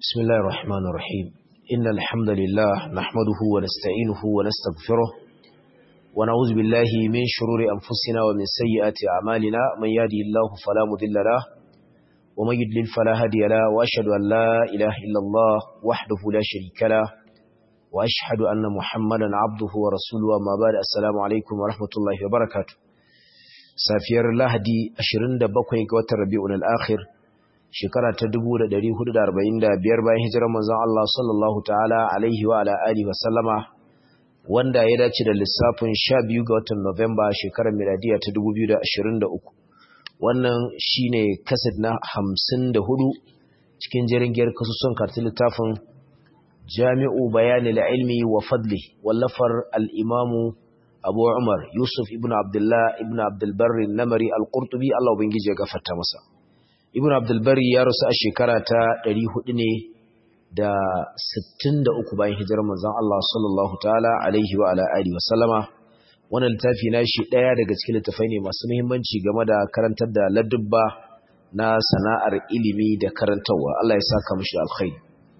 بسم الله الرحمن الرحيم إن الحمد لله نحمده ونستعينه ونستغفره ونعوذ بالله من شرور أنفسنا ومن سيئات أعمالنا من يهدي الله فلا مضل له ومن يضلل فلا هادي له وأشهد أن لا إله إلا الله وحده لا شريك له وأشهد أن محمدا عبده ورسوله وما بعد السلام عليكم ورحمة الله وبركاته سافير لهدي أشرند بقوي قوة الربيع الآخر shekara ta 1445 bayan hijirar manzon Allah sallallahu ta'ala alaihi wa ala alihi wa sallama wanda ya dace da lissafin 12 ga watan Nuwamba shekarar miladiya ta 2023 wannan shine kaset na 54 cikin jeringiyar kasusun kartin littafin Jami'u Bayanil Ilmi wa Fadli wallafar al-Imamu Abu Umar Yusuf ibn Abdullah ibn Abdul Barri Namari al-Qurtubi Allah ubangiji ya gafarta masa ibn abdulbari ya rasu a shekara ta 400 ne da 63 bayan hijirar manzon Allah sallallahu ta'ala alaihi wa ala alihi wa sallama wannan littafi na shi daya daga cikin littafai ne masu muhimmanci game da karantar da ladubba na sana'ar ilimi da karantarwa Allah ya saka mishi alkhairi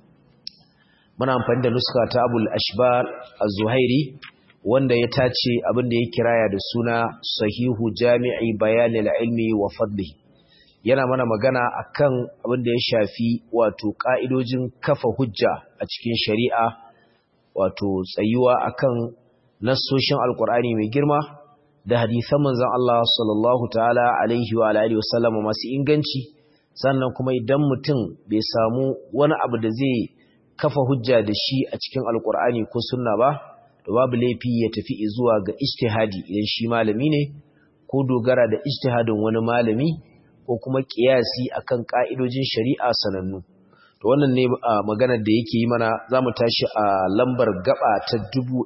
muna amfani da nuska ta Abul Ashbar Az-Zuhairi wanda ya tace abin da ya kiraya da suna Sahihu Jami'i Bayanil Ilmi wa Fadlihi yana mana magana akan abin da ya shafi wato ka'idojin kafa hujja a cikin shari'a wato tsayuwa akan nassoshin alkur'ani mai girma da hadisan manzon Allah sallallahu ta'ala alaihi wa alihi wasallam masu inganci sannan kuma idan mutum bai samu wani abu da zai kafa hujja da shi a cikin alkur'ani ko sunna ba to babu laifi ya tafi zuwa ga ijtihadi idan shi malami ne ko dogara da ijtihadin wani malami ko kuma kiyasi akan ka'idojin shari'a sanannu to wannan ne maganar da yake yi mana zamu tashi a lambar gaba ta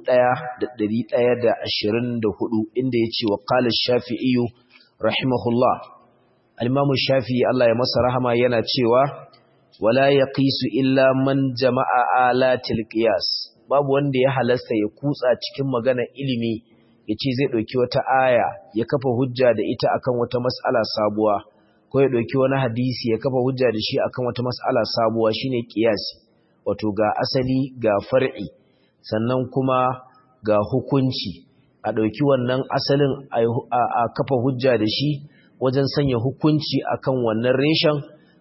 1124 inda yace wa qala ash-shafi'i rahimahullah al-imam shafii Allah ya masa rahama yana cewa wala yaqisu illa man jama'a alatil qiyas babu wanda ya halasta ya kutsa cikin magana ilimi yace zai dauki wata aya ya kafa hujja da ita akan wata mas'ala sabuwa ko ya ɗauki wani hadisi ya kafa hujja da shi akan wata mas'ala sabuwa shine kiyasi wato ga asali ga far'i sannan kuma ga hukunci a ɗauki wannan asalin a kafa hujja da shi wajen sanya hukunci akan wannan reshen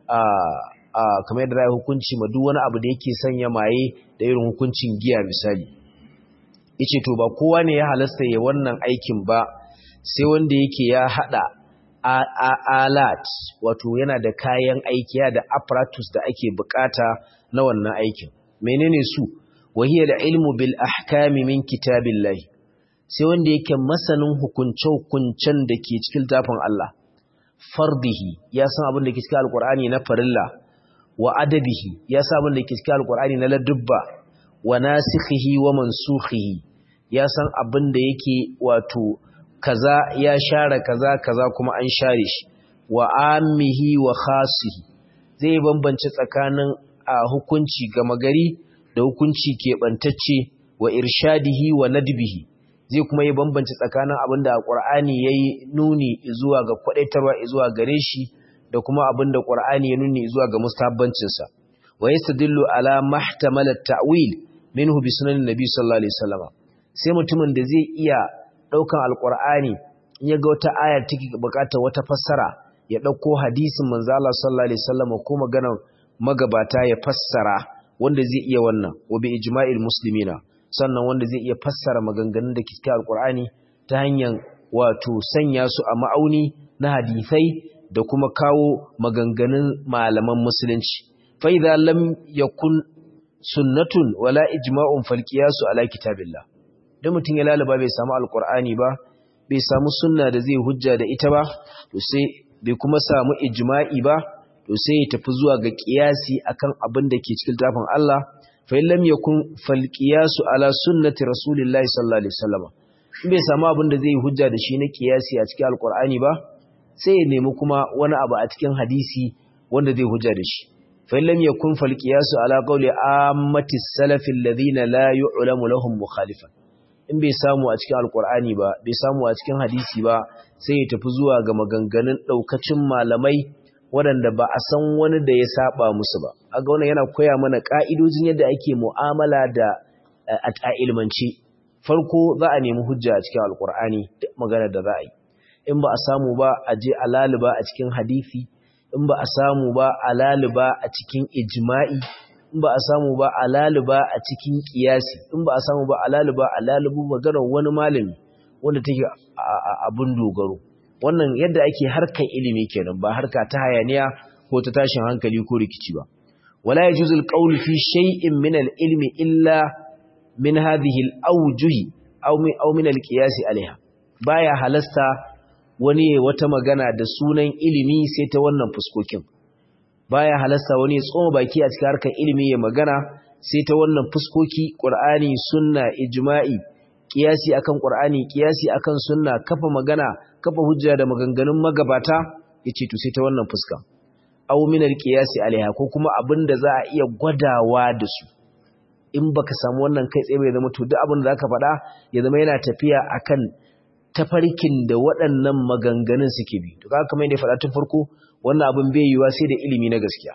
a kamar yadda ya hukunci ma duk wani abu da yake sanya maye da irin hukuncin giya misali yace to ba kowa ne ya halasta ya wannan aikin ba sai wanda yake ya hada alat wato yana da kayan aiki da apparatus da ake bukata na wannan aikin menene su wahiya da ilmu bil ahkami min kitabillahi sai wanda yake masanin hukunce hukuncen da ke cikin tafin Allah fardihi ya san abin da ke cikin alqur'ani na farilla wa adabihi ya san abin da ke cikin alqur'ani na ladubba wa nasikhihi wa mansukhihi ya san abin da yake wato kaza ya share kaza kaza kuma an share shi wa amihi wa khasihi zai bambance tsakanin a hukunci gama gari da hukunci keɓantacce wa irshadihi wa nadbihi zai kuma yi bambance tsakanin abinda Qur'ani yayi nuni zuwa ga kwadaitarwa zuwa gare shi da kuma abinda Qur'ani ya nuni zuwa ga mustahabbancin sa wa yastadillu ala mahtamala at-ta'wil minhu bi sunan nabi sallallahu alaihi wasallam sai mutumin da zai iya ɗaukan alƙur'ani in ya ga wata ayar take buƙatar wata fassara ya ɗauko hadisin manzo Allah sallallahu alaihi wasallam ko maganar magabata ya fassara wanda zai iya wannan wa bi ijma'il muslimina sannan wanda zai iya fassara maganganun da ke cikin alƙur'ani ta hanyar wato sanya su a ma'auni na hadisai da kuma kawo maganganun malaman musulunci fa idza lam yakun sunnatun wala ijma'un fal qiyasu ala kitabillah da mutum ya lalaba bai samu alkur'ani ba bai samu sunna da zai hujja da ita ba to sai bai kuma samu ijma'i ba to sai ya tafi zuwa ga qiyasi akan abin da ke cikin tafin Allah fa illam yakun fal qiyasu ala sunnati rasulillahi sallallahu alaihi wasallam in bai samu abin da zai hujja da shi na qiyasi a cikin alkur'ani ba sai ya nemi kuma wani abu a cikin hadisi wanda zai hujja da shi fa illam yakun fal qiyasu ala qawli ammati salafi alladhina la yu'lamu lahum mukhalifan in bai samu a cikin alkur'ani ba bai samu a cikin hadisi ba sai ya tafi zuwa ga maganganun daukacin malamai waɗanda ba a san wani da ya saba musu ba aga wannan yana koya mana ka'idojin yadda ake mu'amala da a ilmance farko za a nemi hujja a cikin alkur'ani duk maganar da za a yi in ba a samu ba a je a laluba a cikin hadisi in ba a samu ba a laluba a cikin ijma'i in ba a samu ba a laluba a cikin kiyasi in ba a samu ba a laluba a lalubu maganar wani malami wanda take abun dogaro wannan yadda ake harkar ilimi kenan ba harka ta hayaniya ko ta tashin hankali ko rikici ba wala yajuzul qawl fi shay'in min al-ilmi illa min hadhihi al-awjuh aw min aw min al-qiyas alaiha baya halasta wani wata magana da sunan ilimi sai ta wannan fuskokin baya halasta wani tsoma baki a cikin harkar ilimi ya magana sai ta wannan fuskoki qur'ani sunna ijma'i qiyasi akan qur'ani qiyasi akan sunna kafa magana kafa hujja da maganganun magabata yace to sai ta wannan fuska aw min al-qiyasi alaiha ko kuma abinda za a iya gwadawa da su in baka samu wannan kai tsaye bai zama to duk abin da zaka faɗa ya zama yana tafiya akan tafarkin da waɗannan maganganun suke bi to kaga kamar yadda faɗa tun farko wannan abin bai yiwa sai da ilimi na gaskiya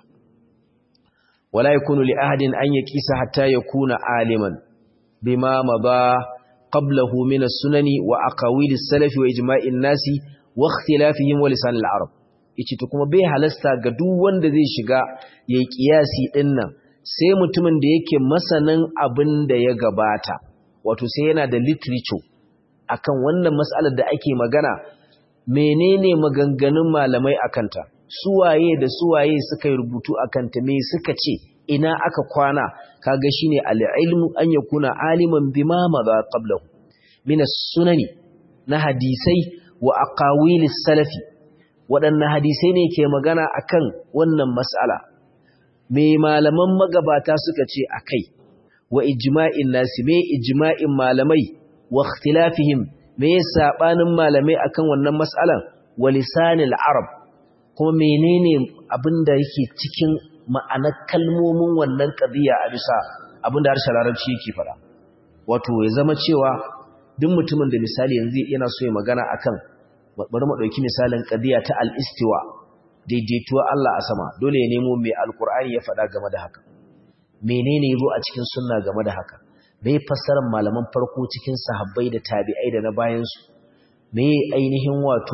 wala yakunu li ahadin an yaqisa hatta yakuna aliman bima madha qablahu min as-sunani wa aqawil as-salaf wa ijma'in nasi wa ikhtilafihim wa lisan al-arab yace to kuma bai halasta ga duk wanda zai shiga yayi kiyasi dinnan sai mutumin da yake masanin abin da ya gabata wato sai yana da literature akan wannan mas'alar da ake magana menene maganganun malamai akanta suwaye da suwaye suka yi rubutu akanta me suka ce ina aka kwana kaga shine al-ilmu an yakuna aliman bima madha qablahu min as-sunani na hadisai wa aqawilis salafi waɗannan hadisai ne ke magana akan wannan mas'ala me malaman magabata suka ce akai wa ijma'in nasi me ijma'in malamai wa ikhtilafihim me sabanin malamai akan wannan mas'alan wa lisanil arab kuma menene abinda yake cikin ma'anar kalmomin wannan qadiya a bisa abinda harshen larabci yake fara wato ya zama cewa duk mutumin da misali yanzu yana so ya magana akan bari mu dauki misalin qadiya ta al-istiwa daidaituwa Allah a sama dole ya nemo mai alkur'ani ya faɗa game da haka menene yazo a cikin sunna game da haka me fassarar malaman farko cikin sahabbai da tabi'ai da na bayan su me ainihin wato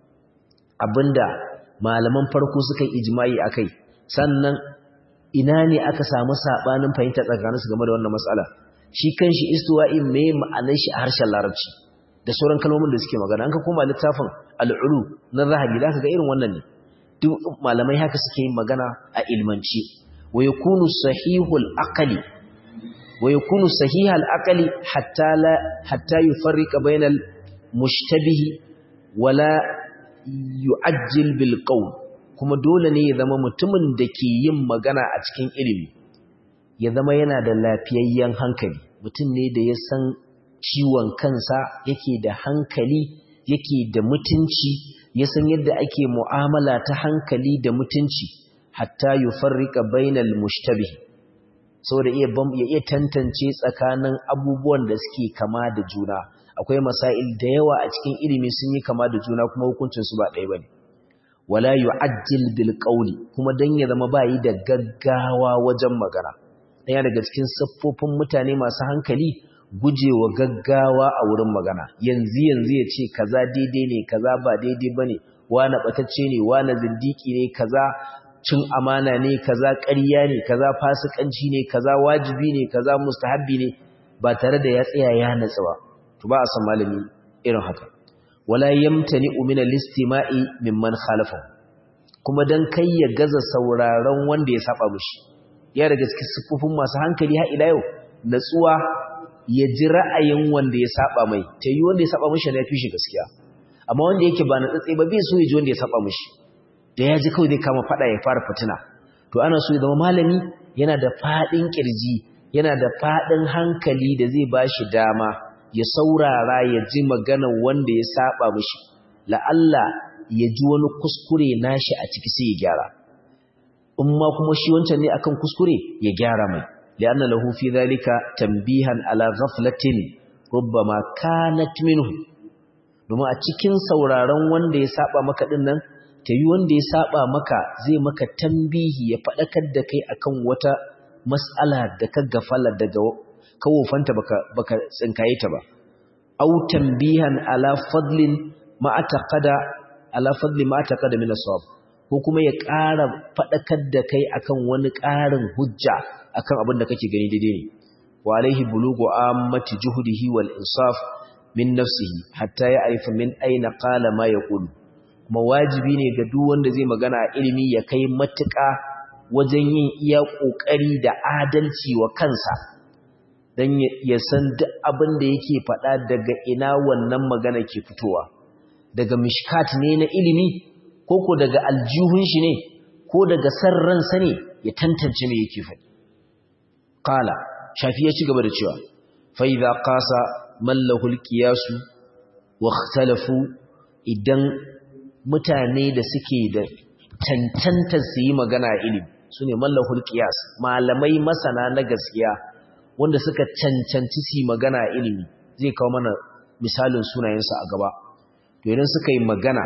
abinda malaman farko suka yi ijma'i akai sannan ina ne aka samu sabanin fahimta tsakaninsu game da wannan matsala shi kanshi istiwa'in me ma'anar shi a harshen larabci da sauran kalmomin da suke magana an ka koma littafin al'ulu na zahabi zaka ga irin wannan ne duk malamai haka suke yin magana a ilmanci wa yakunu sahihul aqli wa yakunu sahihal aqli hatta la hatta yufarriqa bainal mushtabihi wala yu'ajjil bil qawl kuma dole ne ya zama mutumin da ke yin magana a cikin ilimi ya zama yana da lafiyayyen hankali mutum ne da ya san ciwon kansa yake da hankali yake da mutunci ya san yadda ake mu'amala ta hankali da mutunci hatta yufarrika bainal mushtabih saboda iya ya iya tantance tsakanin abubuwan da suke kama da juna akwai masail da yawa a cikin ilimi sun yi kama da juna kuma hukuncin su ba ɗaya bane wala yu'ajjil bil qawli kuma dan ya zama bayi da gaggawa wajen magana ɗaya daga cikin siffofin mutane masu hankali gujewa gaggawa a wurin magana yanzu yanzu ya ce kaza daidai ne kaza ba daidai bane wani batacce ne wani zindiki ne kaza cin amana ne kaza ƙarya ne kaza fasikanci ne kaza wajibi ne kaza mustahabbi ne ba tare da ya tsaya ya natsu ba to ba a san malami irin haka wala yamtani min al-istima'i mimman khalafa kuma dan kai ya gaza sauraron wanda ya saba mishi ya daga cikin siffofin masu hankali har ila yau natsuwa ya ji ra'ayin wanda ya saba mai ta yi wanda ya saba mishi na fi shi gaskiya amma wanda yake ba na tsatsi ba bai so ya ji wanda ya saba mishi da ya ji kawai zai kama fada ya fara fitina to ana so ya zama malami yana da fadin kirji yana da fadin hankali da zai ba shi dama ya saurara ya ji maganar wanda ya saba mishi la'alla ya ji wani kuskure nashi a ciki sai ya gyara in ma kuma shi wancan ne akan kuskure ya gyara mai li'anna lahu fi dhalika tanbihan ala ghaflatin rubbama kanat minhu domin a cikin sauraron wanda ya saba maka din nan ta yi wanda ya saba maka zai maka tambihi ya faɗakar da kai akan wata mas'ala da ka gafala daga kawofanta baka baka tsinkaye ta ba aw tambihan ala fadlin ma ataqada ala fadli ma ataqada min as-sawab ko kuma ya ƙara faɗakar da kai akan wani ƙarin hujja akan abin da kake gani daidai ne wa alaihi bulugu ammati juhdihi wal insaf min nafsihi hatta ya arifa min aina qala ma yaqulu kuma wajibi ne ga duk wanda zai magana a ilimi ya kai matuƙa wajen yin iya ƙoƙari da adalci wa kansa don ya san duk abin da yake faɗa daga ina wannan magana ke fitowa daga mishkat ne na ilimi ko ko daga aljihun shi ne ko daga san ransa ne ya tantance me yake faɗi qala shafi ya ci gaba da cewa fa idza qasa mallahu alqiyasu wa ikhtalafu idan mutane da suke da cancantar su yi magana ilimi su ne mallahul qiyas malamai masana na gaskiya wanda suka cancanci su yi magana ilimi zai kawo mana misalin sunayensu a gaba to idan suka yi magana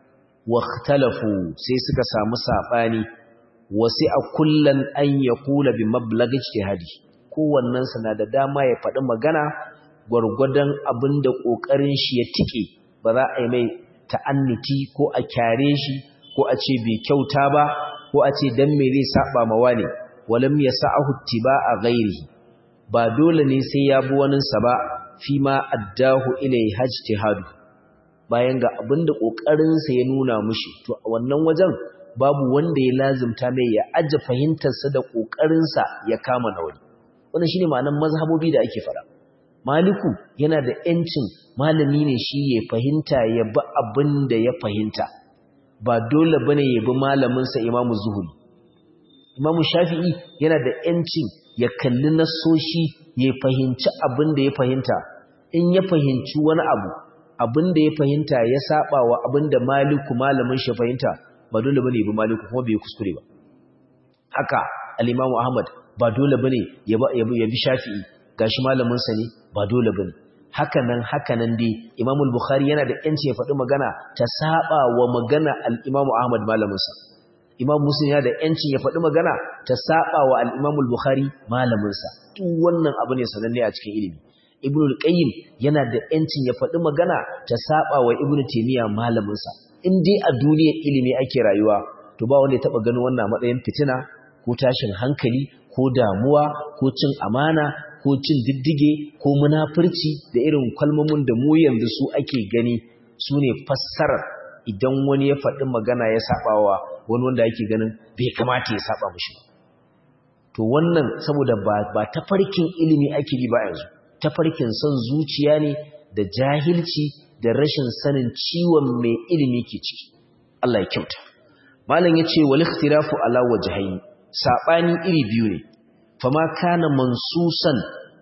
waktalafu sai suka samu saɓani wasi a kullan an ya kula bi mablagin ijtihadi kowannen na da dama ya faɗi magana gwargwadon abin da ƙoƙarin shi ya tike ba za a yi mai ta'anniti ko a kyare shi ko a ce bai kyauta ba ko a ce dan me zai saba ma wani walam yasa'ahu a ghairihi ba dole ne sai ya bi wani sa ba fi ma addahu ilai hajtihadu bayan ga abinda kokarin sa ya nuna mushi to a wannan wajen babu wanda ya lazimta mai ya aje fahimtar sa da kokarin sa ya kama na wani wannan shine ma'anar mazhabobi da ake fara maliku yana da yancin malami ne shi ya fahimta ya bi abin da ya fahimta ba dole bane ya bi malaminsa imamu zuhuri imamu shafi'i yana da yancin ya kalli nassoshi ya fahimci abin da ya fahimta in ya fahimci wani abu abin da ya fahimta ya saba wa abin da maliku malamin shi fahimta ba dole bane ya bi maliku kuma bai kuskure ba haka al-imamu ahmad ba dole bane ya bi shafi'i gashi malamin sa ne ba dole bane hakanan hakanan dai Imam al-Bukhari yana da yanci ya faɗi magana ta saba wa magana al-Imam Ahmad malamin sa Imam Muslim yana da yancin ya faɗi magana ta saba wa al-Imam al-Bukhari malamin sa duk wannan abu ne sananne a cikin ilimi Ibn al-Qayyim yana da yancin ya faɗi magana ta saba wa Ibn Taymiyyah malamin sa in dai a duniyar ilimi ake rayuwa to ba wanda ya taba ganin wannan matsayin fitina ko tashin hankali ko damuwa ko cin amana ko cin diddige ko munafurci da irin kalmomin da mu yanzu su ake gani su ne fassarar idan wani ya faɗi magana ya saɓawa wani wanda ake ganin bai kamata ya saɓa mushi to wannan saboda ba, ba tafarkin ilimi ake yi ba yanzu tafarkin son zuciya ne da jahilci da rashin sanin ciwon mai ilimi ke ciki Allah ya kyauta malam yace wal ikhtilafu ala wajhayn sabani iri biyu ne fama kana mansusan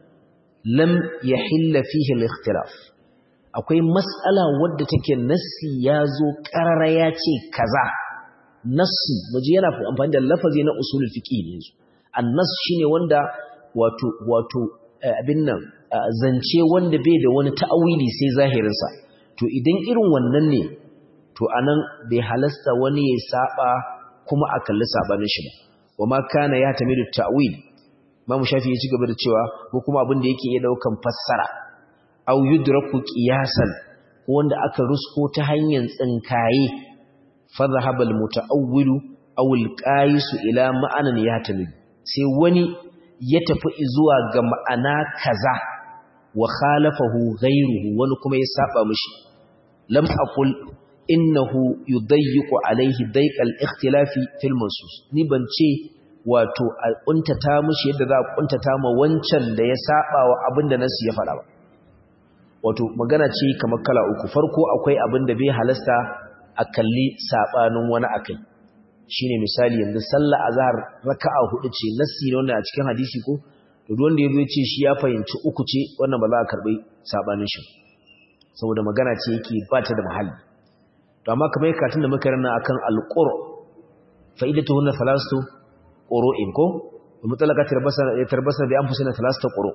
lam yahilla fihi al-ikhtilaf akwai mas'ala wadda take nassi yazo qarara yace kaza nassi muje yana amfani da lafazi na usulul fiqh ne annas shine wanda wato wato abin nan zance wanda bai da wani ta'awili sai zahirin sa to idan irin wannan ne to anan bai halasta wani ya saba kuma a kalli sabanin shi ba wama kana ya tamidu ta'wil Imam Shafi ya ci gaba da cewa ko kuma abin da yake iya daukan fassara aw yudraku qiyasan wanda aka rusko ta hanyar tsinkaye fa dhahaba al-muta'awwil aw al-qais ila ma'anan yatamid sai wani ya tafi zuwa ga ma'ana kaza wa khalafahu ghayruhu wani kuma ya saba mishi lam aqul innahu yudayyiqu alayhi dayqal ikhtilafi fil mansus ni ban ce wato a kuntata mushi yadda za a kuntata ma wancan da ya saba wa abin da nasu ya faɗa ba wato magana ce kamar kala uku farko akwai abin da bai halasta a kalli sabanin wani akai shine misali yanzu sallah azhar raka'a hudu ce nasi ne wannan a cikin hadisi ko to duk wanda yazo ya ce shi ya fahimci uku ce wannan ba za a karbi sabanin shi saboda magana ce yake ba ta da muhalli to amma kamar katun da muka rana akan alqur fa'idatuhunna thalathatu qura'in ko mutalaka tarbasa tarbasa bi anfusina thalathatu quru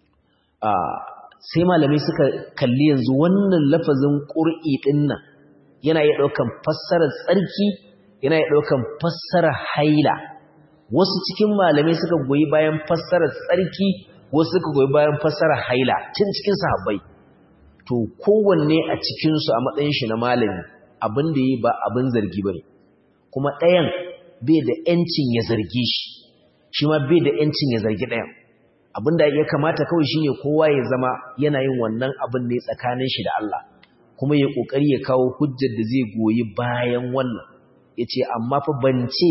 ah sai malamai suka kalli yanzu wannan lafazin qur'i din nan yana iya ɗaukan fassarar tsarki yana iya ɗaukan fassarar haila wasu cikin malamai suka goyi bayan fassarar tsarki wasu suka goyi bayan fassarar haila tun cikin sahabbai to kowanne a cikinsu a matsayin shi na malami abin da yi ba abin zargi ba ne kuma ɗayan bai da ‘yancin ya zargi shi shi ma bai da ‘yancin ya zargi ɗayan abin da ya kamata kawai shi ne kowa ya zama yana yin wannan abin ne tsakanin shi da Allah kuma ya ƙoƙari ya kawo hujjar da zai goyi bayan wannan ya ce amma fa ban ce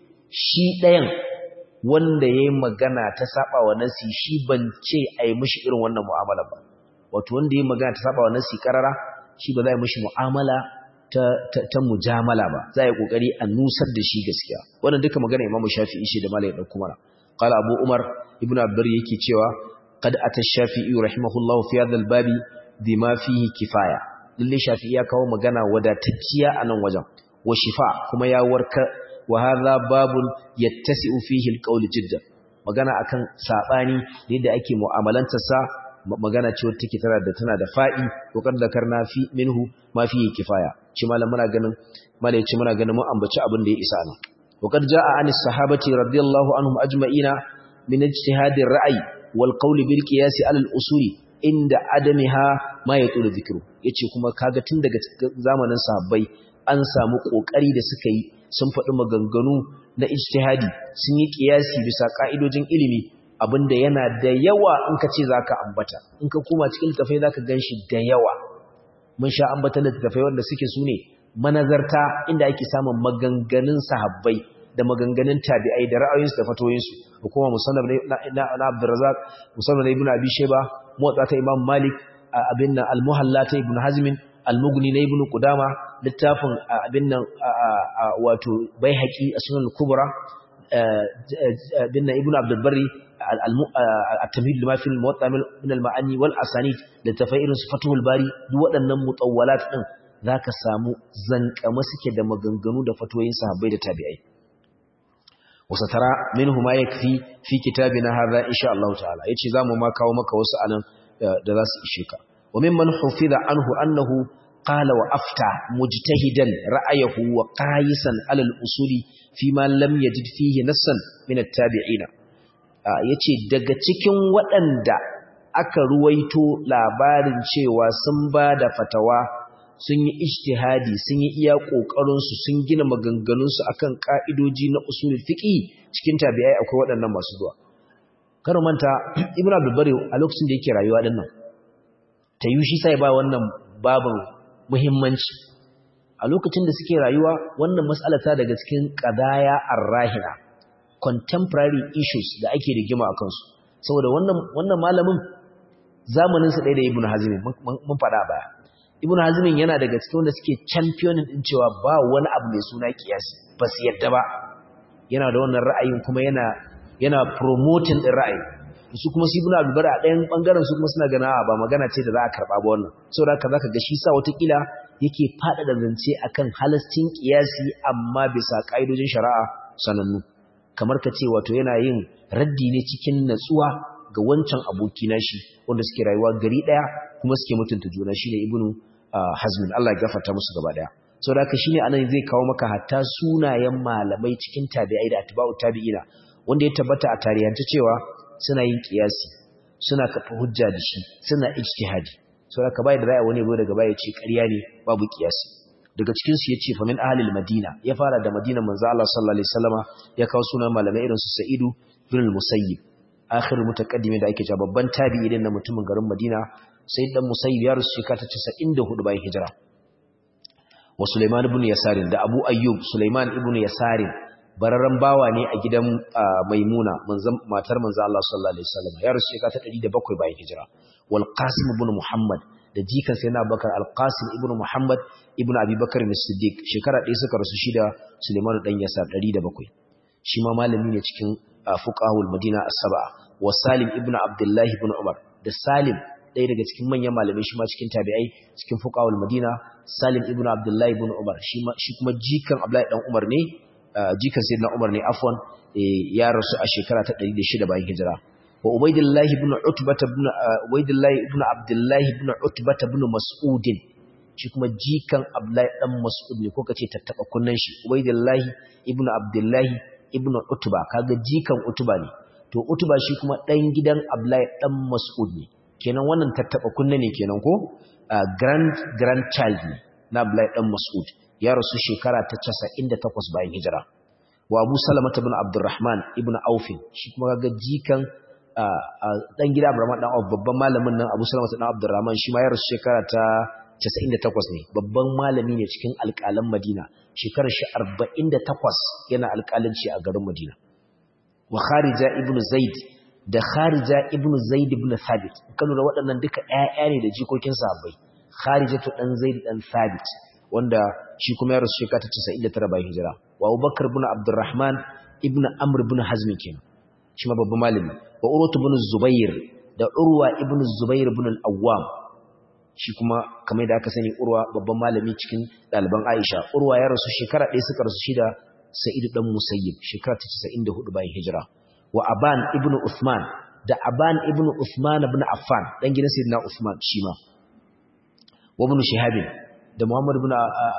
shi ɗayan wanda ya yi magana ta saba wa nasi shi ban ce a yi mishi irin wannan mu'amala ba wato wanda ya yi magana ta saba wa nasi karara shi ba za a yi mishi mu'amala ta, ta, ta mujamala ba za a yi ƙoƙari a nusar da shi gaskiya wannan duka magana imamu shafi'i shi da malayin ɗauku mana qala abu umar ibn abdur yake cewa qad ata shafi'i rahimahullahu fi hadha al-babi bima fihi kifaya lalle shafi'i ya kawo magana wadatacciya a nan wajen wa shifa kuma ya warka wa hadha babun yattasi'u fihi alqawl jiddan magana akan sabani da yadda ake mu'amalantar sa magana ce wacce take tana da tana da fa'i to kan da karna fi minhu ma fihi kifaya shi malam muna ganin malai ce muna ganin mun ambaci abin da ya isa nan wa qad jaa anis sahabati radiyallahu anhum ajma'ina min ijtihadir ra'yi wal qawl bil qiyas ala al usuli inda adamiha ma yatul dhikru yace kuma kaga tun daga zamanin sahabbai an samu kokari da suka yi sun faɗi maganganu na ijtihadi sun yi kiyasi bisa ka'idojin ilimi abinda yana da yawa in ka ce zaka ambata in ka koma cikin littafai zaka ganshi da yawa mun sha ambata littafai wanda suke sune manazarta inda ake samun maganganun sahabbai da maganganun tabi'ai da ra'ayoyinsu da fatoyinsu da kuma musannaf na na Abdurrazzaq musannaf Ibn Abi Shayba motsa ta Imam Malik abin nan al-Muhalla ta Ibn Hazm al-Mughni na Ibn Qudama littafin abin nan wato Baihaqi as-Sunan al-Kubra abin nan Ibn Abdul Barri at-Tamhid lima fi al-Muwatta min al-Ma'ani wal Asanid littafai irin su Fathul Bari duk waɗannan mutawwalat din zaka samu zankama suke da maganganu da fatoyin sahabbai da tabi'ai وسترى منه ما يكفي في كتابنا هذا إن شاء الله تعالى يتشي زامو ما كاو مكا وسأنا درس إشيكا وممن حفظ عنه أنه قال وأفتى مجتهدا رأيه وقايسا على الأصول فيما لم يجد فيه نصا من التابعين yace daga cikin waɗanda aka ruwaito labarin cewa sun ba da fatawa sun yi ijtihadi sun yi iya ƙoƙarinsu sun gina maganganunsu akan ƙa'idoji na usul fiqi cikin tabi'ai akwai waɗannan masu zuwa kar manta ibnu abdul bari a lokacin da yake rayuwa din nan ta yi shi sai ba wannan babin muhimmanci a lokacin da suke rayuwa wannan mas'ala ta daga cikin qadaya ar-rahina contemporary issues da ake rigima akan su saboda wannan wannan malamin zamanin sa ɗaya da ibnu hazim mun faɗa baya ibn hazmin yana daga cikin wanda suke championin din cewa ba wani abu mai suna kiyasi ba su yadda ba yana da wannan ra'ayin kuma yana yana promoting din ra'ayi su kuma su ibn abdul a ɗayan bangaren su kuma suna gana ba magana ce da za a karba ba wannan saboda haka zaka ga shi sa watakila yake fada da zance akan halastin kiyasi amma bisa kaidojin shari'a sanannu kamar ka ce wato yana yin raddi ne cikin natsuwa ga wancan aboki nashi wanda suke rayuwa gari daya kuma suke mutunta juna shine ibnu hazmin Allah ya gafarta musu gaba daya saboda haka shine anan zai kawo maka hatta sunayen malamai cikin tabi'ai da atba'u tabi'ina wanda ya tabbata a tarihance cewa suna yin kiyasi suna kafa hujja da shi suna ijtihadi saboda haka bai da ra'ayi wani go daga baya ce ƙarya ne babu kiyasi daga cikin su yace fa min ahlil madina ya fara da madina manzo Allah sallallahu alaihi wasallama ya kawo sunan malamai irin su sa'idu bin al-musayyib akhir mutaqaddimi da ake cewa babban tabi'i din na mutumin garin madina sai dan musayyib ya rusu shekara ta 94 bayan hijira wa Sulaiman ibn Yasarin da Abu Ayyub Sulaiman ibn Yasarin bararran bawa ne a gidan Maimuna manzon matar manzon Allah sallallahu alaihi wasallam ya rusu shekara ta 107 bayan hijira wal Qasim ibn Muhammad da jikan sai na Bakar al Qasim ibn Muhammad ibn Abi Bakar as-Siddiq shekara ɗaya suka rasu shi da Sulaiman dan Yasar 107 shi ma malami ne cikin fuqahul Madina as-sab'a wa Salim ibn Abdullah ibn Umar da Salim ɗaya daga cikin manyan malamai shi ma cikin tabi'ai cikin fuqahul Madina Salim ibn Abdullah ibn Umar shi kuma jikan Abdullahi dan Umar ne jikan Sayyidina Umar ne afwan ya rasu a shekara ta 106 bayan hijira wa Ubaydullah ibn Utbah ibn Ubaydullah ibn Abdullah ibn Utbah ibn Mas'ud shi kuma jikan Abdullahi dan Mas'ud ne ko kace tattaba kunnan shi Ubaidillahi ibn Abdullahi ibn Utba kaga jikan Utba ne to Utba shi kuma dan gidan Abdullahi dan Mas'ud ne kenan wannan tattaba kunne ne kenan ko grand grandchild ne na Abdullahi dan Mas'ud ya rasu shekara ta 98 bayan hijira wa Abu Salamah ibn Abdurrahman ibn Auf shi kuma kaga jikan dan gida Abdurrahman dan Auf babban malamin nan Abu Salamah dan Abdurrahman shi ma ya rasu shekara ta 98 ne babban malami ne cikin alƙalan Madina shekarar shi 48 yana alƙalanci a garin Madina wa Kharija ibn Zaid da Kharija ibn Zaid ibn Thabit kanu da waɗannan duka ƴaƴa ne da jikokin sahabbai Kharijatu dan Zaid dan Thabit wanda shi kuma ya rasu shekara ta 99 bayan hijira wa Abubakar ibn Abdurrahman ibn Amr ibn Hazm kenan shi ma babban malami wa Urwa ibn Zubair da Urwa ibn Zubair ibn al-Awwam shi kuma kamar da aka sani Urwa babban malami cikin ɗaliban Aisha Urwa ya rasu shekara ɗaya suka rasu shi da Sa'id dan Musayyib shekara ta 94 bayan hijira wa Aban ibn Uthman da Aban ibn Uthman ibn Affan dan gidan Sayyidina Uthman shi ma wa ibn Shihab da Muhammad ibn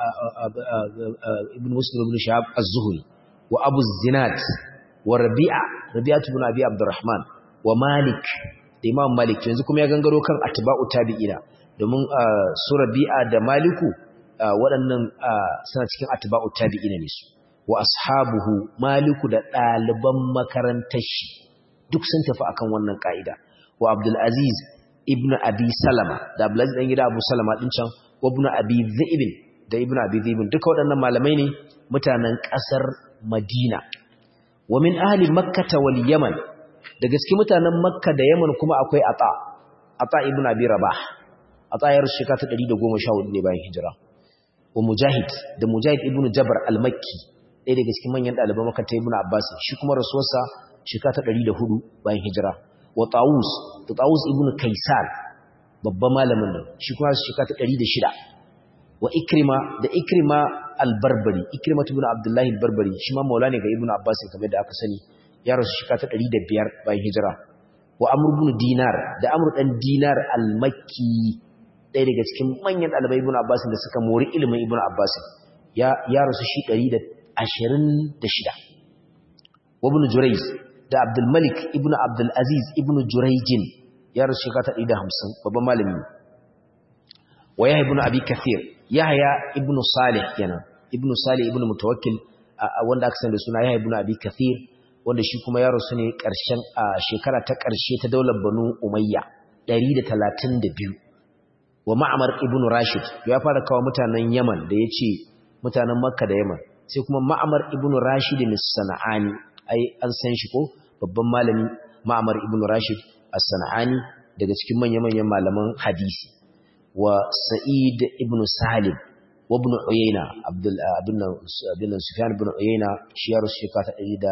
ibn Muslim ibn Shihab az-Zuhri wa Abu Zinad wa Rabi'a Rabi'a ibn Abi Abdurrahman wa Malik da Imam Malik yanzu kuma ya gangaro kan atba'u tabi'ina domin su Rabi'a da Maliku waɗannan suna cikin atba'u tabi'ina ne su wa ashabuhu Maliku da ɗaliban makarantar shi duk sun tafi akan wannan ka'ida wa Abdul Aziz ibn Abi Salama da Abdul Aziz dan gida Abu Salama din can wa ibn Abi Dhi'b da ibn Abi Dhi'b duka waɗannan malamai ne mutanen ƙasar Madina wa min ahli Makkah wal Yaman da gaske mutanen Makka da Yaman kuma akwai Ata Ata ibn Abi Rabah Ata ya rushe ka ta 114 ne bayan hijira wa Mujahid da Mujahid ibn Jabr al-Makki ɗaya daga cikin manyan ɗaliban Makka ta ibn Abbas shi kuma rasuwarsa shekara ta 104 bayan hijira wa Tawus da Tawus ibn Kaisan babban malamin nan shi kuma shekara ta 106 wa Ikrima da Ikrima al-Barbari Ikrima ibn Abdullah al-Barbari shi ma maula ne ga Ibn Abbas kamar da aka sani ya rasu shekara ta 105 bayan hijira wa Amr ibn Dinar da Amr dan Dinar al-Makki ɗaya daga cikin manyan ɗalibai Ibn Abbas da suka mori ilimin Ibn Abbas ya ya rasu shi 126 wa Ibn Jurayz da Abdul Malik ibn Abdul Aziz ibn Jurayjin ya rasu shekara ta 150 babban malami wa Yahya ibn Abi Kathir Yahya ibn Salih kenan ibn Salih ibn Mutawakkil wanda aka sani da suna Yahya ibn Abi Kathir wanda shi kuma ya rasu ne ƙarshen a shekara ta ƙarshe ta daular Banu Umayya 132 wa Ma'mar ibn Rashid ya fara kawo mutanen Yaman da yace mutanen Makka da Yaman sai kuma Ma'mar ibn Rashid as-Sana'ani ai an san shi ko babban malami Ma'mar ibn Rashid as-Sana'ani daga cikin manyan-manyan malaman hadisi wa Sa'id ibn Salim wa ibn Uyayna Abdul ibn ibn Sufyan ibn Uyayna shi ya rusu shekara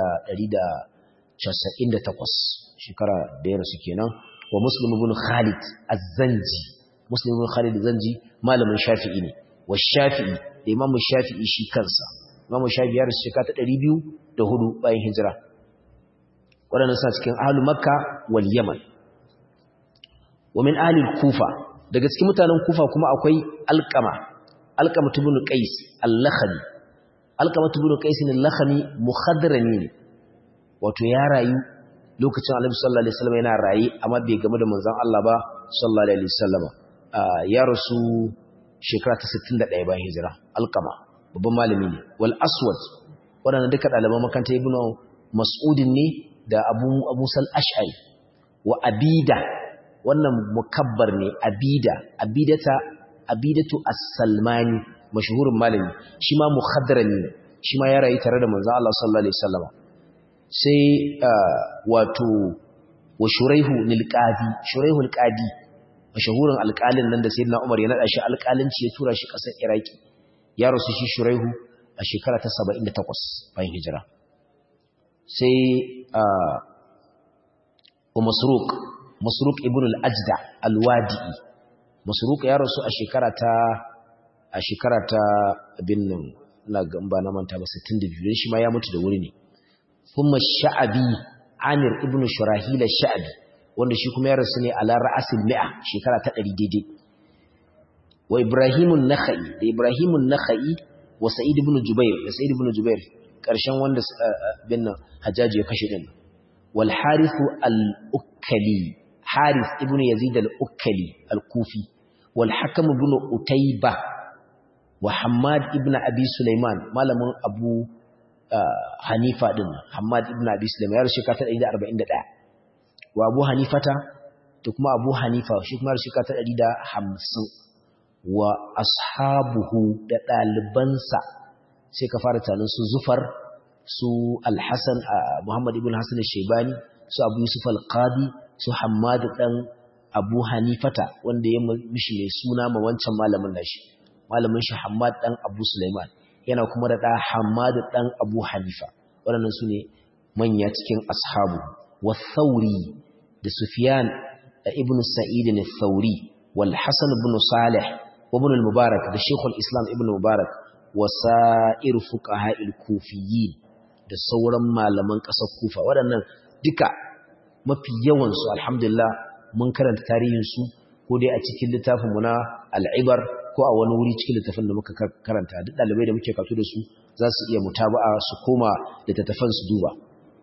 198 shekara da ya rasu kenan wa Muslim ibn Khalid az-Zanji Muslim ibn Khalid az-Zanji malamin Shafi'i ne wa Shafi'i da Imam Shafi'i shi kansa Imam Shafi'i ya rasu shekara 204 bayan hijira waɗannan suna cikin ahlul Makka wal Yaman wa min ahlil Kufa daga cikin mutanen Kufa kuma akwai Alqama Alqama ibn Qais al-Lakhmi Alqama ibn Qais al-Lakhmi muhadrami ne wato ya rayu lokacin Annabi sallallahu alaihi wasallam yana rayi amma bai game da manzon Allah ba sallallahu alaihi wasallam ya rasu shekara ta 61 bayan hijira Alqama babban malami ne wal Aswad waɗanda duka ɗaliban makaranta Ibn Mas'udin ne da Abu Abu Sal Ash'ari wa Abida wannan mukabbar ne abida abidata abidatu as-salmani mashhurin malami shi ma muhaddarani shi ma ya rayu tare da manzon Allah sallallahu alaihi wasallam sai wato wa shuraihu lil qadi shuraihu al qadi mashhurin alƙalin nan da sayyidina Umar ya nada shi alƙalinci ya tura shi ƙasar Iraki ya rasu shi shuraihu a shekara ta 78 bayan hijira sai wa masruq masruq ibn al-ajda al-wadi'i masruq ya rasu a shekara ta a shekara ta abin nan ina gamba na manta ba 62 dan shi ma ya mutu da wuri ne kuma sha'abi amir ibn shurahil sha'abi wanda shi kuma ya rasu ne ala ra'asil mi'a shekara ta 100 daidai wa ibrahimun nakhai da ibrahimun nakhai wa sa'id ibn jubair da sa'id ibn jubair karshen wanda bin hajjaji ya kashe din wal harith al-ukali harith ibn yazid al-ukali al-kufi wal hakim ibn utayba wa hammad ibn abi sulaiman malamin abu hanifa din hammad ibn abi sulaiman ya rushe ka ta 141 wa abu hanifata da kuma abu hanifa shi kuma rushe ka ta 150 wa ashabuhu da ɗalibansa sai ka fara tanin su zufar su alhassan muhammad ibn hassan shaibani su abu yusuf alqadi su hamadu ɗan abu hanifata wanda ya mishi mai suna ma wancan malamin nashi malamin shi hamad ɗan abu sulaiman yana kuma da ɗa hamadu ɗan abu hanifa waɗannan su ne manya cikin ashabu wa thauri da sufiyan da ibn sa'id ne thauri wal hasan ibn salih وابن المبارك ده شيخ الإسلام ابن المبارك وسائر فقهاء الكوفيين da sauran malaman ƙasar kufa waɗannan duka mafi yawansu alhamdulillah mun karanta tarihinsu ko dai a cikin littafinmu na al'ibar ko a wani wuri cikin littafin da muka karanta duk ɗalibai da muke kato da su za su iya mutaba'a su koma littattafan su duba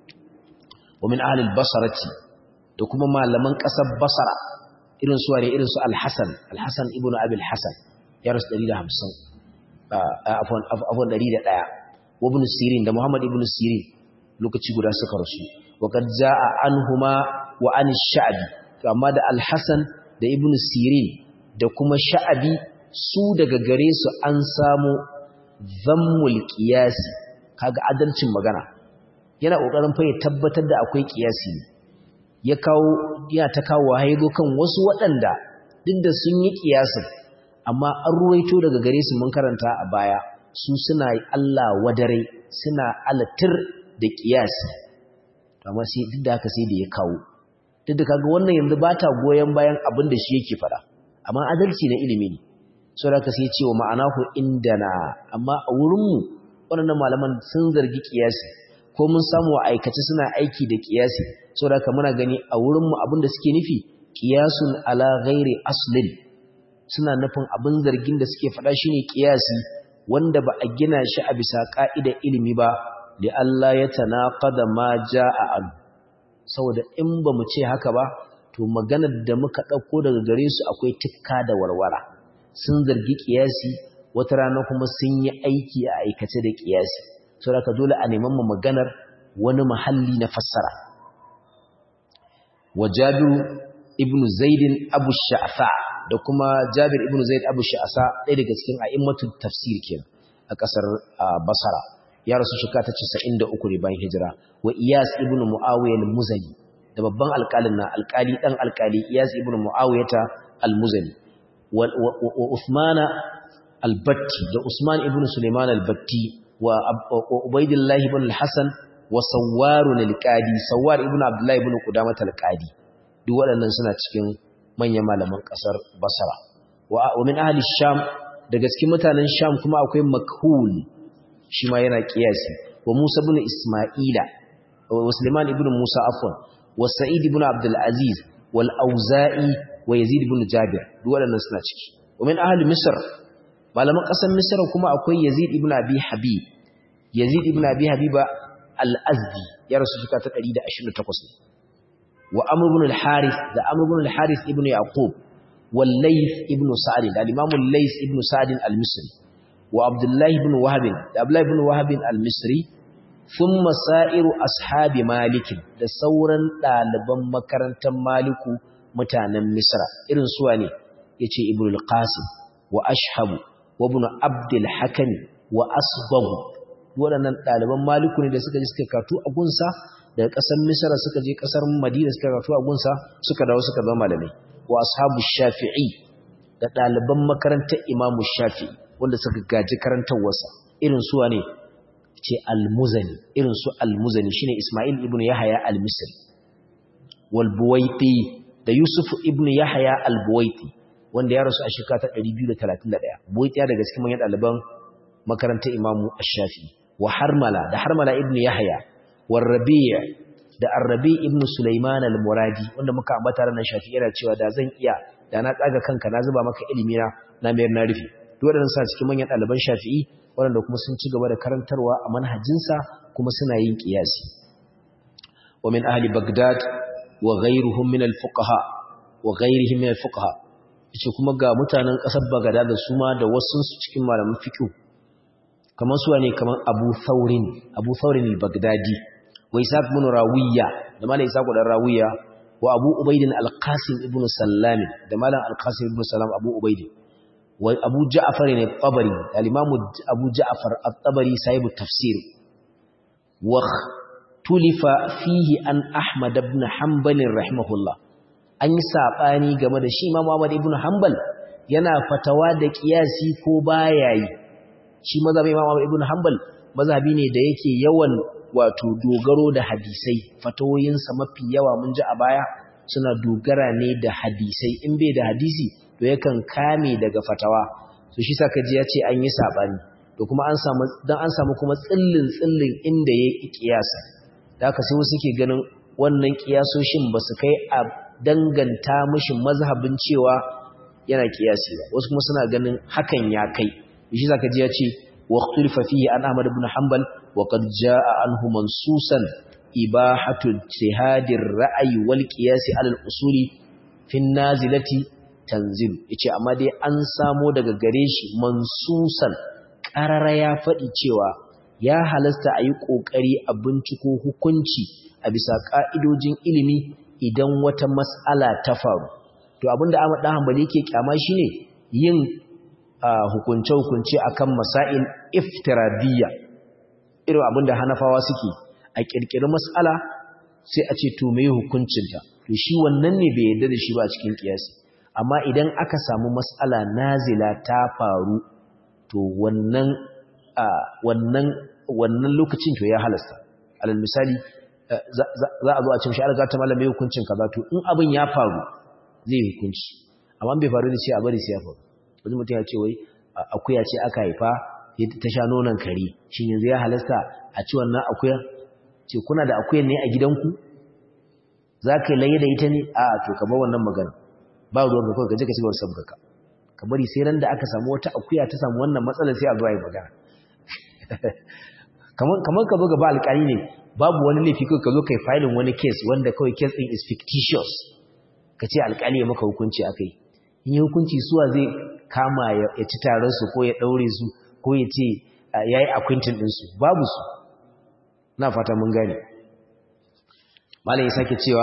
wa min ahlil basarati da kuma malaman ƙasar basara irin su wane irin su al-Hasan al-Hasan ibn Abi al-Hasan ya rasu 150 afwan afwan 101 wa ibn Sirin da Muhammad ibn Sirin lokaci guda suka rasu wa kad jaa anhuma wa an ash-Sha'bi amma da al-Hasan da ibn Sirin da kuma Sha'bi su daga gare su an samu zammul qiyasi kaga adalcin magana yana kokarin fa ya tabbatar da akwai qiyasi ne ya kawo ya ta kawo haido kan wasu waɗanda duk da sun yi ƙiyasin amma an ruwaito daga gare su mun karanta a baya su suna Allah wadare suna alatir da ƙiyasi amma sai duk da haka sai da ya kawo duk da kaga wannan yanzu ba ta goyon bayan abin da shi yake fara amma adalci na ilimi ne sau da ka sai cewa ma'anahu indana amma a wurinmu waɗannan malaman sun zargi ƙiyasi ko mun samu a aikace suna aiki da ƙiyasi saboda haka muna gani a wurinmu abin da suke nufi qiyasun ala ghairi aslin suna nufin abin zargin da suke faɗa shine qiyasi wanda ba a gina shi a bisa ka'idar ilimi ba li Allah ya tanaqada ma jaa an saboda in ba mu ce haka ba to maganar da muka dauko daga gare su akwai tikka da warwara sun zargi qiyasi wata rana kuma sun yi aiki a aikace da qiyasi saboda haka dole a neman mu maganar wani mahalli na fassara wa jabiru ibn zaidin abu sha'fa da kuma jabir ibn zaid abu sha'sa ɗaya daga cikin a'immatul tafsir kenan a ƙasar basara ya rasu shekara ta 93 ne bayan hijira wa iyas ibn muawiya al-muzani da babban alƙalin na alƙali dan alƙali iyas ibn muawiyata al-muzani wa usmana al-batti da usman ibn suleiman al-batti wa ubaidillah ibn al-hasan wa sawwarun al-qadi sawwar ibn abdullah ibn qudamah al-qadi duk waɗannan suna cikin manyan malaman ƙasar basra wa min ahli sham daga cikin mutanen sham kuma akwai makhul shi ma yana kiyasi wa musa ibn isma'ila wa sulaiman ibn musa afwan wa sa'id ibn abdul aziz wal auza'i wa yazid ibn jabir duk waɗannan suna ciki wa min ahli misr malaman ƙasar misr kuma akwai yazid ibn abi habib yazid ibn abi habiba al-azdi ya rasu shika ta 128 wa amr ibn al-harith da amr ibn al-harith ibn yaqub wal layth ibn sa'd da imam al-layth ibn sa'd al-misri wa abdullah ibn wahab da abdullah ibn wahab al-misri thumma sa'iru ashabi malik da sauran daliban makarantar maliku mutanen misra irin suwa ne yace ibn al-qasim wa ashhabu wa ibn abd al-hakim wa asbagh waɗannan ɗaliban maliku ne da suka je suka katu a gunsa daga ƙasar misra suka je ƙasar madina suka katu a gunsa suka dawo suka zama malamai wa ashabu shafi'i da ɗaliban makarantar imamu shafi'i wanda suka gaji karantarwarsa irin suwa ne ce almuzani irin su almuzani shine isma'il ibn yahaya al-misri wal buwaiti da yusuf ibn yahaya al-buwaiti wanda ya rasu a shekara ta 231 buwaiti ya daga cikin manyan ɗaliban makarantar imamu ash-shafi'i wa harmala da harmala ibn yahya wa rabi' da arrabi ibn sulaiman al-muradi wanda muka ambata ranar shafi yana cewa da zan iya da na tsaga kanka na zuba maka ilimi na na mayar na rufe duk waɗannan sa cikin manyan ɗaliban shafi'i waɗanda kuma sun ci gaba da karantarwa a manhajinsa kuma suna yin ƙiyasi wa min ahli bagdad wa ghayruhum min al-fuqaha wa ghayrihim min al-fuqaha yace kuma ga mutanen ƙasar bagdad da su ma da wasu su cikin malaman fiqh kamar su ne kamar Abu Thawrin Abu Thawrin al-Baghdadi wa Isaac ibn Rawiya da malam Isaac dan Rawiya wa Abu Ubayd al-Qasim ibn Sallam da malam al-Qasim ibn Sallam Abu Ubayd wa Abu Ja'far al-Tabari al-Imam Abu Ja'far al-Tabari sahib tafsir wa tulifa fihi an Ahmad ibn Hanbal rahimahullah an yi sabani game da shi Imam Ahmad ibn Hanbal yana fatawa da kiyasi ko baya yi shi mazhabin Imam Ibn Hanbal mazhabi ne da yake yawan wato dogaro da hadisai fatawoyinsa mafi yawa mun ji a baya suna dogara ne da hadisai in bai da hadisi to yakan kame daga fatawa so shi saka ji ya ce an yi sabani to kuma an samu dan an samu kuma tsillin tsillin inda yayi kiyasa da haka sai wasu ke ganin wannan kiyasoshin ba su kai a danganta mishi mazhabin cewa yana kiyasi ba wasu kuma suna ganin hakan ya kai shi zaka ji ya ce waqtulifa fihi an Ahmad ibn Hanbal wa qad jaa anhu mansusan ibahatu ijtihadir ra'yi wal qiyas ala al-usuli fi nazilati tanzil yace amma dai an samo daga gare shi mansusan qarara ya fadi cewa ya halasta ayi kokari a binciko hukunci a bisa ka'idojin ilimi idan wata mas'ala ta faru to abinda Ahmad dan Hanbali yake kyama shine yin hukunce-hukunce akan masail iftiradiyya irin abinda hanafawa suke a kirkiri mas'ala sai a ce to me hukuncinta to shi wannan ne bai yarda da shi ba a cikin kiyasi amma idan aka samu mas'ala nazila ta faru to wannan wannan wannan lokacin to ya halasta alal misali za a zo a ce shi alga ta malamai hukuncin kaza to in abin ya faru zai hukunci amma bai faru da ce a bari sai ya faru wani mutum ya ce wai akuya ce aka haifa ta sha nonon kare shi yanzu ya halasta a ci wannan akuya ce kuna da akuyan ne a gidanku za ka yi laye da ita ne a to ka bar wannan magana ba ruwan ka kawai ka je ka ci gaba sabga ka ka bari sai ran da aka samu wata akuya ta samu wannan matsalar sai a zuwa yi magana kamar ka zo gaba alƙali ne babu wani laifi kawai ka zo kai filin wani case wanda kawai case din is fictitious ka ce alƙali ya maka hukunci akai in yi hukunci suwa zai kama ya ci taron su ko ya ɗaure su ko ya ce ya yi akwintin ɗinsu babu su na fata mun gane malam ya sake cewa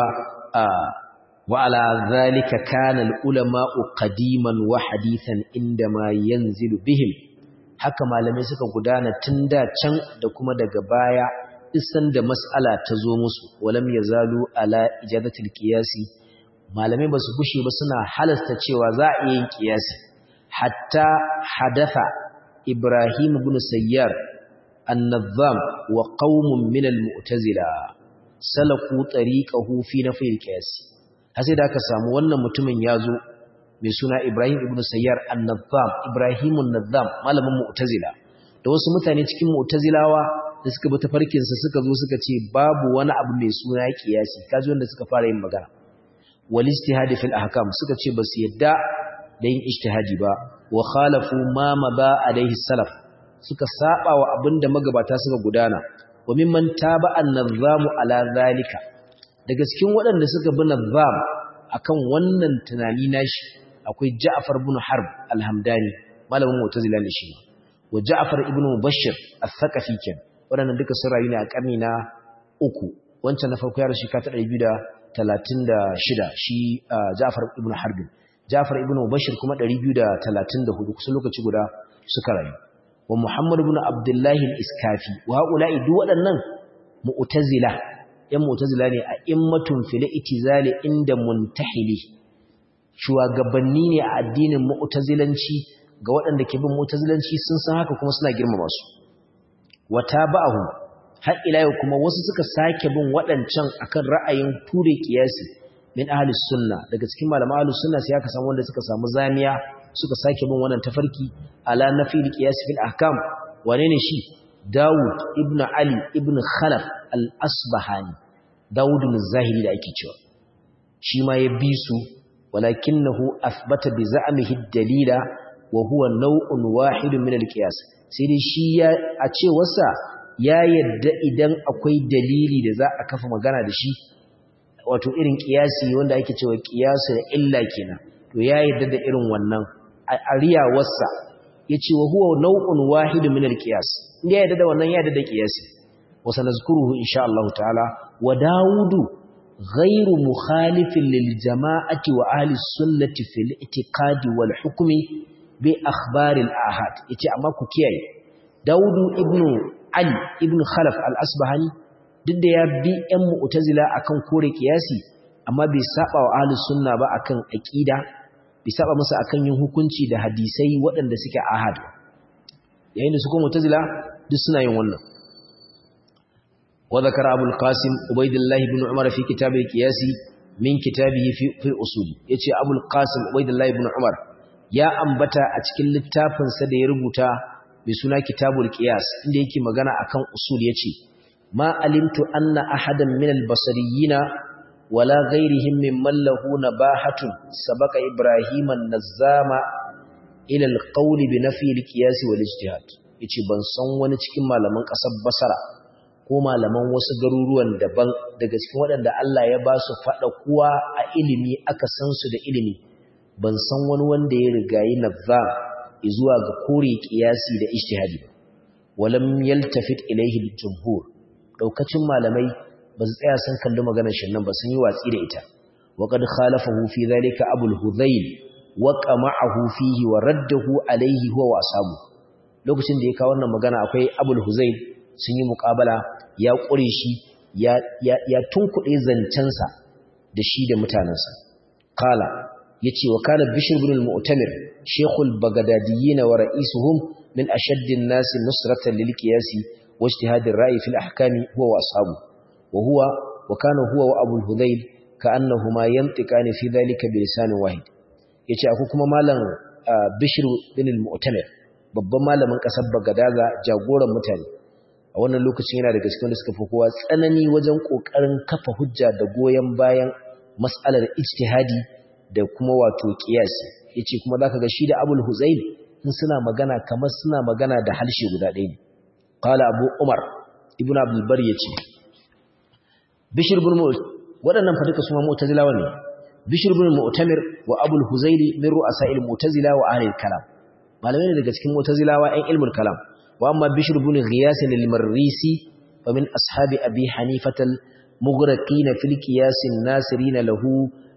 wa ala zalika kana al-ulama'u qadiman wa hadithan inda ma yanzilu bihim haka malamai suka gudana tun da can da kuma daga baya isan da mas'ala ta zo musu walam yazalu ala ijadatil qiyasi malamai basu gushe ba suna halasta cewa za a yi qiyasi hatta hadatha ibrahim ibn sayyar an-nazzam wa qaumun min al-mu'tazila salaku tariqahu fi nafi al-qiyas sai da aka samu wannan mutumin yazo mai suna Ibrahim ibn Sayyar an-Nazzam Ibrahim an-Nazzam malamin Mu'tazila da wasu mutane cikin Mu'tazilawa da suka bi tafarkin sa suka zo suka ce babu wani abu mai suna kiyasi kaji wanda suka fara yin magana wal ijtihad fil ahkam suka ce basu yadda da yin ijtihadi ba wa khalafu ma maba alaihi salaf suka saba wa abinda magabata suka gudana wa mimman taba an-nazzam ala zalika daga cikin waɗanda suka bi nazzam akan wannan tunani nashi akwai Ja'far ibn Harb al-Hamdani malamin Mu'tazila ne shi wa Ja'far ibn Mubashshir al-Thaqafi ken wadannan duka sun rayu ne a karni na uku wancan na farko ya rashi ka ta 236 shi Ja'far ibn Harb Ja'far ibn Mubashshir kuma 234 kusa lokaci guda suka rayu wa Muhammad ibn Abdullah al-Iskafi wa haula'i duk waɗannan Mu'tazila yan Mu'tazila ne a immatun fil itizali inda muntahili shugabanni ne a addinin mu'tazilanci ga waɗanda ke bin mu'tazilanci sun san haka kuma suna girmama su wata ba'ahu har ila yau kuma wasu suka sake bin waɗancan akan ra'ayin ture kiyasi min ahlus sunna daga cikin malaman ahlus sunna sai aka samu wanda suka samu zamiya suka sake bin wannan tafarki ala nafil qiyas fil ahkam wane ne shi Dawud ibn Ali ibn Khalaf al-Asbahani Dawud ibn Zahiri da ake cewa shi ma ya bi su walakinahu athbata bi za'mihi ad-dalila wa huwa naw'un wahidun min al-qiyas sai dai shi ya a cewarsa ya yadda idan akwai dalili da za a kafa magana da shi wato irin kiyasi wanda ake cewa kiyasu da illa kenan to ya yadda da irin wannan ariyawarsa yace wa huwa naw'un wahidun min al-qiyas inda ya yadda da wannan ya yadda da kiyasi wa sanazkuruhu insha Allah ta'ala wa daudu ghairu mukhalifin lil jama'ati wa ahli sunnati fil i'tiqadi wal hukmi bi akhbar al ahad yace amma ku kiyaye daudu ibnu ali ibnu khalaf al asbahani duk da ya bi ‘yan mu'tazila akan kore kiyasi amma bai saba wa ahlus sunna ba akan aqida bai saba masa akan yin hukunci da hadisai waɗanda suke ahad yayin da su kuma mu'tazila duk suna yin wannan wa zakara abul qasim ubaydullah ibn umar fi kitab al-qiyas min kitabihi fi fi usul yace abul qasim ubaydullah ibn umar ya ambata a cikin littafin sa da ya rubuta mai suna kitabul qiyas inda yake magana akan usul yace ما علمت أن أحدا من البصريين ولا غيرهم ممن له نباحة سبق إبراهيم النزام إلى القول بنفي القياس والاجتهاد yace ban san wani cikin malaman ƙasar Basra ko malaman wasu garuruwan daban daga cikin waɗanda Allah ya ba su faɗa kuwa a ilimi aka san su da ilimi ban san wani wanda ya rigayi nazzam zuwa ga kore kiyasi da ijtihadi ba walam yaltafit ilayhi al-jumhur daukacin malamai ba su tsaya sun kalli maganar shi nan ba sun yi watsi da ita wa qad khalafahu fi dhalika abul hudhayl wa qama'ahu fihi wa raddahu alayhi huwa wasabu lokacin da ya kawo wannan magana akwai abul hudhayl sun yi muqabala ya kure shi ya ya, ya tunkuɗe zancensa da shi da mutanansa qala yace wa kana bishr ibn al-mu'tamir shaykhul bagdadiyyin wa ra'isuhum min ashaddi an-nas nusratan lil qiyasi واجتهاد الرأي في الأحكام هو وأصحابه وهو وكان هو وأبو الهذيل كأنهما ينطقان في ذلك بلسان واحد yace akwai kuma malam Bishr bin al-Mu'tamir babban malamin kasar Bagadaza jagoran mutane a wannan lokacin yana daga cikin da suka fi kowa tsanani wajen kokarin kafa hujja da goyen bayan mas'alar ijtihadi da kuma wato qiyasi yace kuma zaka ga shi da Abul Huzayl in suna magana kamar suna magana da halshe guda ɗaya ne قال أبو عمر ابن عبد البر يتي بشر بن مؤت waɗannan fadika su ma mu'tazilawa ne bishr ibn mu'tamir wa abul huzaili min ru'asa'il mu'tazila wa ahli al-kalam malamai ne daga cikin mu'tazilawa ɗan ilmul kalam wa amma bishr ibn ghiyas al-marrisi wa min ashabi abi hanifah al-mughraqin fil qiyas an-nasirin lahu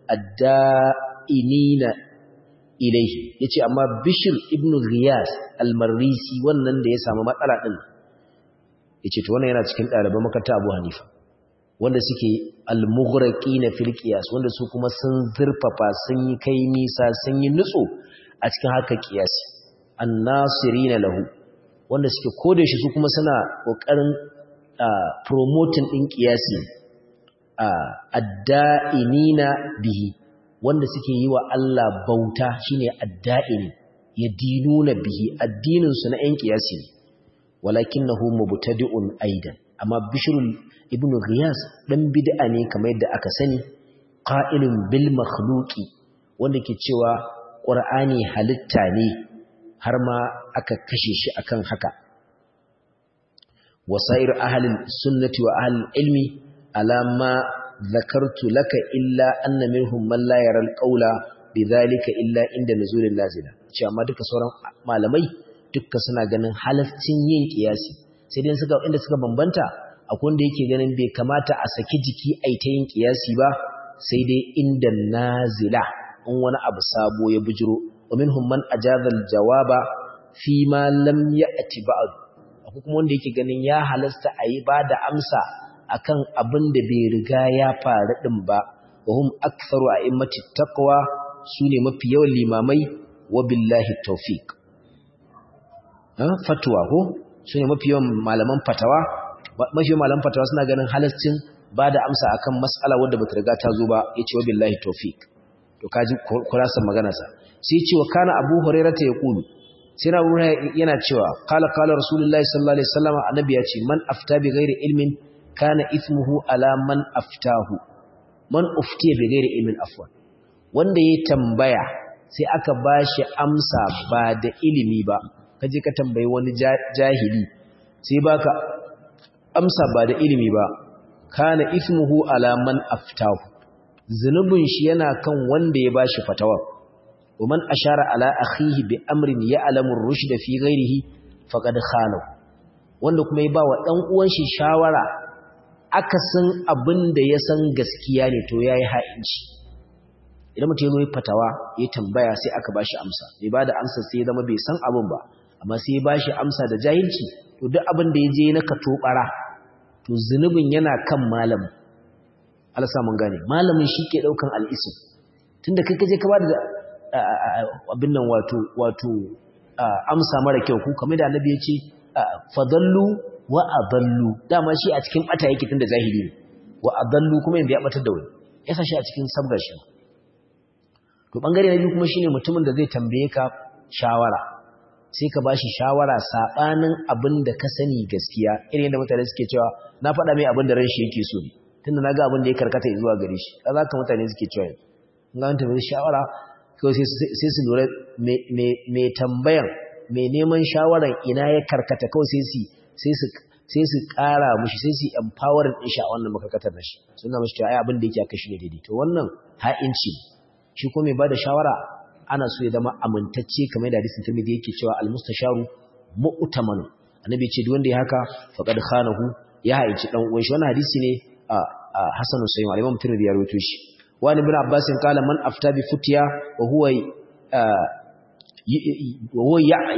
ad-da'inina ilayhi yace amma bishr ibn ghiyas al-marrisi wannan da ya samu matsala din yace to wannan yana cikin ɗaliban makaranta Abu Hanifa wanda suke al-mughraqina fil qiyas wanda su kuma sun zurfafa sun yi kai nisa sun yi nutso a cikin haka qiyasi an-nasirina lahu wanda suke koda shi su kuma suna kokarin promoting din qiyasi adda'inina bihi wanda suke yi wa Allah bauta shine adda'ini yadinuna bihi addinin su na ƴan qiyasi ne walakinahu mubtadi'un aidan amma bishrul ibn ghiyas dan bid'a ne kamar yadda aka sani qa'ilun bil makhluqi wanda ke cewa qur'ani halitta ne har ma aka kashe shi akan haka wasair ahli sunnati wa ahli ilmi alama zakartu laka illa anna minhum man la yara alqawla bidhalika illa inda nuzulil lazila ce amma duka sauran malamai dukka suna ganin halascin yin kiyasi sai dai suka inda suka bambanta akwai wanda yake ganin bai kamata a saki jiki ai ta yin kiyasi ba sai dai inda nazila in wani abu sabo ya bujiro wa minhum man ajaza jawaba fi ma lam ya'ti ba'd akwai kuma wanda yake ganin ya halasta ayi ba da amsa akan abin da bai riga ya faru din ba wa hum aktharu a'immati taqwa sune mafi yawan limamai wa billahi tawfiq fatwa ko sune mafi yawan malaman fatawa mafi yawan malaman fatawa suna ganin halascin ba da amsa akan mas'ala wadda bata riga ta zo ba yace wa billahi tawfiq to kaji kurasan magana sa sai ce wa kana abu hurairah ta yaqulu sai na yana cewa qala qala rasulullahi sallallahu alaihi wasallam annabi ya ce man afta bi ghairi ilmin kana ithmuhu ala man aftahu man uftiya bi ghairi ilmin afwan wanda ya tambaya sai aka bashi amsa ba da ilimi ba kaje ka tambayi wani jahili sai baka amsa ba da ilimi ba kana ismuhu ala man aftahu zunubin shi yana kan wanda ya bashi fatawa ومن أشار على أخيه بأمر يعلم الرشد في غيره فقد خانه wanda kuma ya ba wa ɗan uwan shi shawara akasin abin da ya san gaskiya ne to yayi ha'inci idan mutum ya zo fatawa ya tambaya sai aka bashi amsa bai ba da amsa sai ya zama bai san abin ba amma sai ya bashi amsa da jahilci to duk abin da ya je na katobara to zunubin yana kan malamin Allah sa mun gane malamin shi ke daukan al'isu tunda kai kaje ka ba da abin nan wato wato amsa mara kyau ku kamar da annabi ya ce fadallu wa adallu dama shi a cikin bata yake tunda zahiri ne wa adallu kuma yanda ya batar da wani ya sa shi a cikin sabgar shi to bangare na biyu kuma shine mutumin da zai tambaye ka shawara sai ka bashi shawara sabanin abin da ka sani gaskiya irin yadda mutane suke cewa na faɗa mai abin da ran shi yake so ne tunda naga abin da ya karkata zuwa gare shi kaza ka mutane suke cewa in ga tambaye shawara kawai sai su lura mai tambayan mai neman shawaran ina ya karkata kawai sai su ƙara mushi sai su empowering ɗin shi a wannan makarkatar da shi suna mashi cewa ai abin da yake aka shi ne daidai to wannan ha'inci shi ko mai ba da shawara ana so ya zama amintacce kamar da hadisin tirmidhi yake cewa al-mustasharu mu'tamanu annabi ce duk wanda ya haka faqad khanahu ya haici dan uwan shi wannan hadisi ne a hasanu sayyid al-imam tirmidhi ya rawaito shi وعن ابن عباس قال من أفتى بفتيا وهو وهو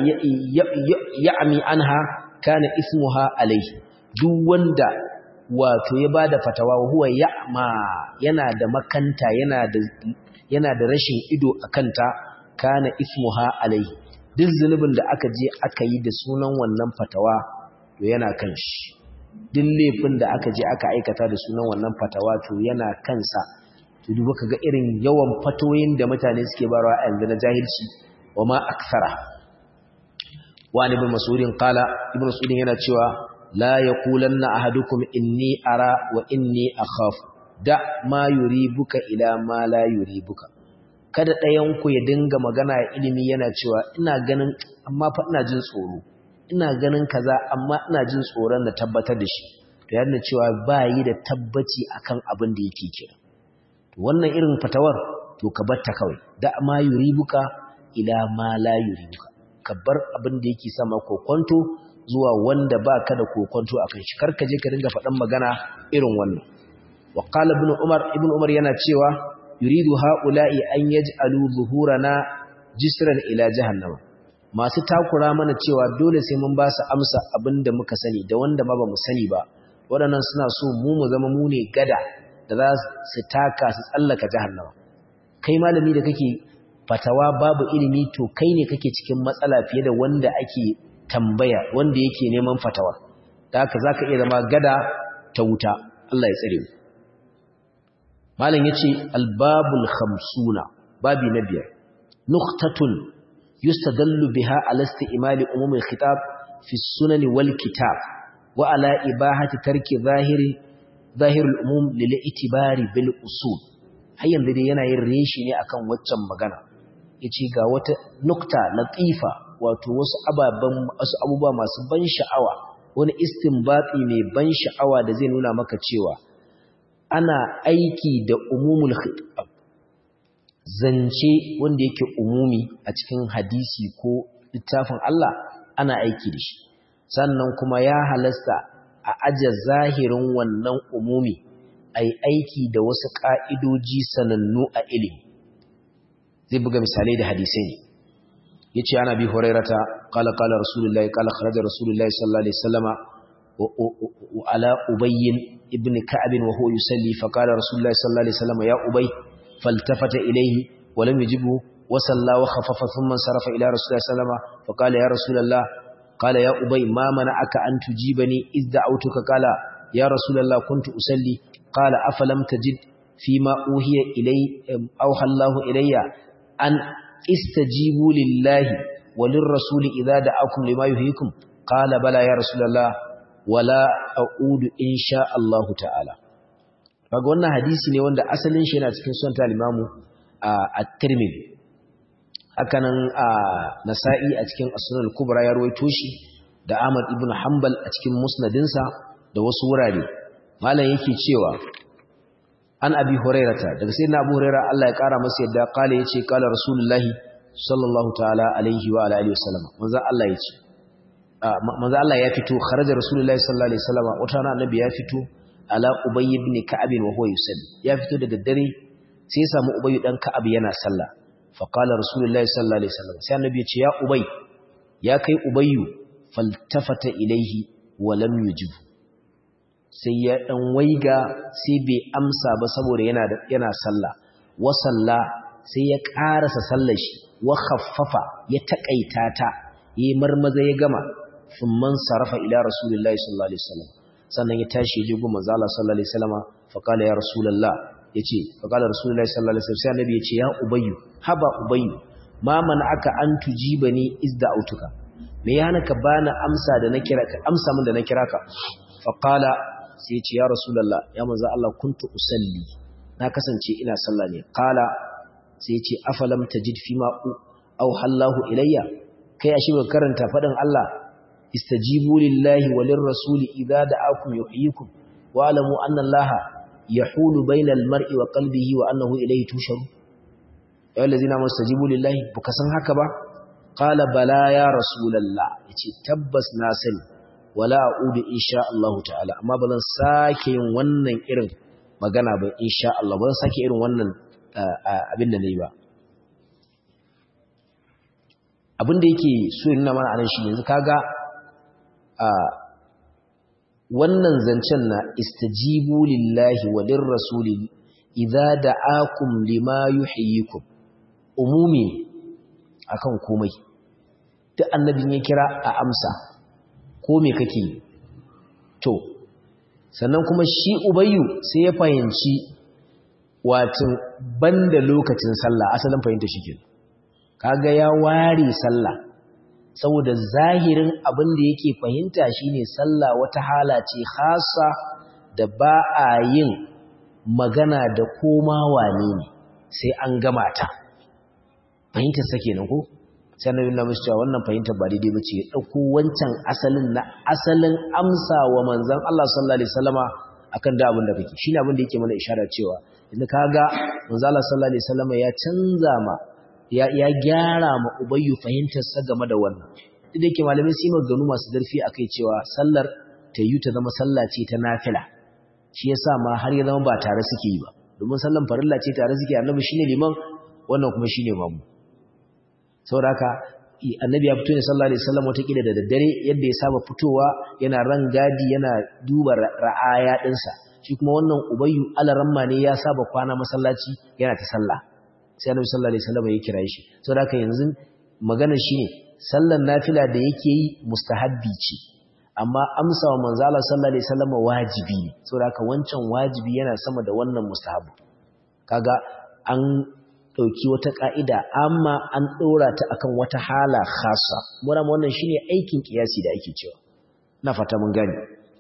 يعمي عنها كان اسمها عليه duk wanda wato ya bada fatawa huwa ya'ma yana da makanta yana da yana da rashin ido akanta kana ismuha alai duk zunubin da aka je aka yi da sunan wannan fatawa to yana kan shi duk laifin da aka je aka aikata da sunan wannan fatawa to yana kansa to duba kaga irin yawan fatoyin da mutane suke barawa a yanzu na jahilci wa ma akthara wa ibn mas'udin qala ibn mas'udin yana cewa la yaqulanna ahadukum inni ara wa inni akhaf da ma yuribuka ila ma la yuribuka kada ɗayan ku ya dinga magana a ilimi yana cewa ina ganin amma fa ina jin tsoro ina ganin kaza amma ina jin tsoron na tabbatar da shi to yana cewa ba yi da tabbaci akan abin da yake kira wannan irin fatawar to ka batta kawai da ma yuribuka ila ma la yuribuka ka bar abin da yake sama kokonto zuwa wanda baka da kokonto akan shi karka je ka dinga faɗan magana irin wannan wa qala ibn umar ibn umar yana cewa yuridu haula'i an yaj'alu zuhurana jisran ila jahannama masu takura mana cewa dole sai mun ba su amsa abinda muka sani da wanda ma ba mu sani ba waɗannan suna so mu mu zama mu ne gada da za su taka su tsallaka jahannama kai malami da kake fatawa babu ilimi to kai ne kake cikin matsala fiye da wanda ake tambaya wanda yake neman fatawa da haka zaka iya zama gada ta wuta Allah ya tsare mu malam yace albabul khamsuna babi na biyar nuqtatun yustadallu biha ala istimali umum al-khitab fi sunan wal kitab wa ala ibahati tarki zahiri zahirul umum lil itibari bil usul har yanzu dai yana yin reshi ne akan waccan magana yace ga wata nukta latifa wato wasu ababan wasu abubuwa masu ban sha'awa wani istinbati mai ban sha'awa da zai nuna maka cewa ana aiki da umumul khitab zance wanda yake umumi a cikin hadisi ko littafin Allah ana aiki da shi sannan kuma ya halasta a aje zahirin wannan umumi ai aiki da wasu ka'idoji sanannu a ilimi zai buga misalai da hadisai ne yace ana bi hurairata qala qala rasulullahi qala kharaja rasulullahi sallallahu alaihi wasallama wa ala ubayy ibn ka'ab wa huwa yusalli fa qala rasulullahi sallallahu alaihi wasallama ya ubay faltafata ilayhi wa lam yujibu wa salla wa khaffafa thumma sarafa ila rasulillahi sallallahu alaihi wasallama fa qala ya rasulullah qala ya ubay ma mana'aka an tujibani iz da'awtuka qala ya rasulullah kuntu usalli qala afalam tajid fima uhiya ilay awha Allah ilayya an istajibu lillahi walin rasuli idza da'akum lima yuhyikum qala bala ya rasulullah wala a'udu insha Allah ta'ala kaga wannan hadisi ne wanda asalin shi yana cikin sunan al-Imam at-tirmidhi hakanan nasa'i a cikin as-sunan al-kubra ya rawaito shi da ahmad ibn hanbal a cikin musnadinsa da wasu wurare malam yake cewa an abi hurairata daga sayyidina abu hurairah Allah ya kara masa yadda kale yace kala rasulullahi sallallahu ta'ala alaihi wa alihi wasallam manzo Allah yace manzo Allah ya fito kharaja rasulullahi sallallahu alaihi wasallam wata rana annabi ya fito ala ubay ibn ka'ab wa huwa yusalli ya fito daga dare sai ya samu ubay dan ka'ab yana sallah fa qala rasulullahi sallallahu alaihi wasallam sai annabi ya ce ya ubay ya kai ubayyu faltafata ilaihi wa lam yujib sai ya dan waiga sai bai amsa ba saboda yana yana sallah wa salla sai ya karasa sallar shi wa khaffafa ya takaita ta yi marmaza ya gama thumman sarafa ila rasulillahi sallallahu alaihi wasallam sannan ya tashi ya jigo manzo Allah sallallahu alaihi wasallam fa qala ya rasulullah yace fa qala rasulullahi sallallahu alaihi wasallam sai annabi yace ya ubayyu haba ubayyu ma man aka an tujibani izda autuka me ya hana ka bani amsa da na kira ka amsa min da na kira ka fa qala sai yace ya rasulullah ya manzo Allah kuntu usalli na kasance ina sallah ne qala sai yace afalam tajid fima au hallahu ilayya kai ashe ba karanta fadin Allah istajibu lillahi walir rasuli idza da'akum yuhyikum wa alamu anna allaha yahulu bainal mar'i wa qalbihi wa annahu ilayhi tusharu ya allazina mustajibu lillahi buka san haka ba qala bala ya rasulullah yace tabbas na sani wala a'udu insha Allah ta'ala amma ba zan sake yin wannan irin magana ba insha Allah ba zan sake irin wannan abin da nayi ba abin da yake so yin nuna mana anan shi yanzu kaga a wannan zancen na istajibu lillahi wa lirrasuli idza da'akum lima yuhyikum umumi akan komai duk annabin ya kira a amsa ko me kake to sannan kuma shi ubayyu sai ya fahimci watin banda lokacin sallah asalin fahimta shi kenan kaga ya ware sallah saboda zahirin abin da yake fahimta shine sallah wata hala ce khassa da ba a yin magana da koma wane ne sai an gama ta fahimtar sa kenan ko sai annabi Allah musu cewa wannan fahimtar ba daidai bace ya dauko wancan asalin na asalin amsa wa manzon Allah sallallahu alaihi wasallama akan da abin da kake shine abin da yake mana isharar cewa idan kaga manzon Allah sallallahu alaihi wasallama ya canza ma ya gyara ma ubayyu fahimtarsa game da wannan duk da yake malamai su yi maganganu masu zarfi akai cewa sallar ta yi ta zama sallah ce ta nafila shi yasa ma har ya zama ba tare suke yi ba domin sallan farilla ce tare suke annabi shine liman wannan kuma shine mamu saboda haka annabi ya fito ne sallallahu alaihi wasallam wata kila da daddare yadda ya saba fitowa yana rangadi yana duba ra'aya dinsa shi kuma wannan ubayyu alaramma ne ya saba kwana masallaci yana ta sallah sai annabi sallallahu alaihi wasallam ya kira shi saboda haka yanzu magana shine sallar nafila da yake yi mustahabbi ce amma amsa wa manzo Allah sallallahu alaihi wasallam wajibi ne saboda haka wancan wajibi yana sama da wannan mustahabbi kaga an dauki wata ka'ida amma an dora ta akan wata hala khassa mura wannan shine aikin kiyasi da ake cewa na fata mun gani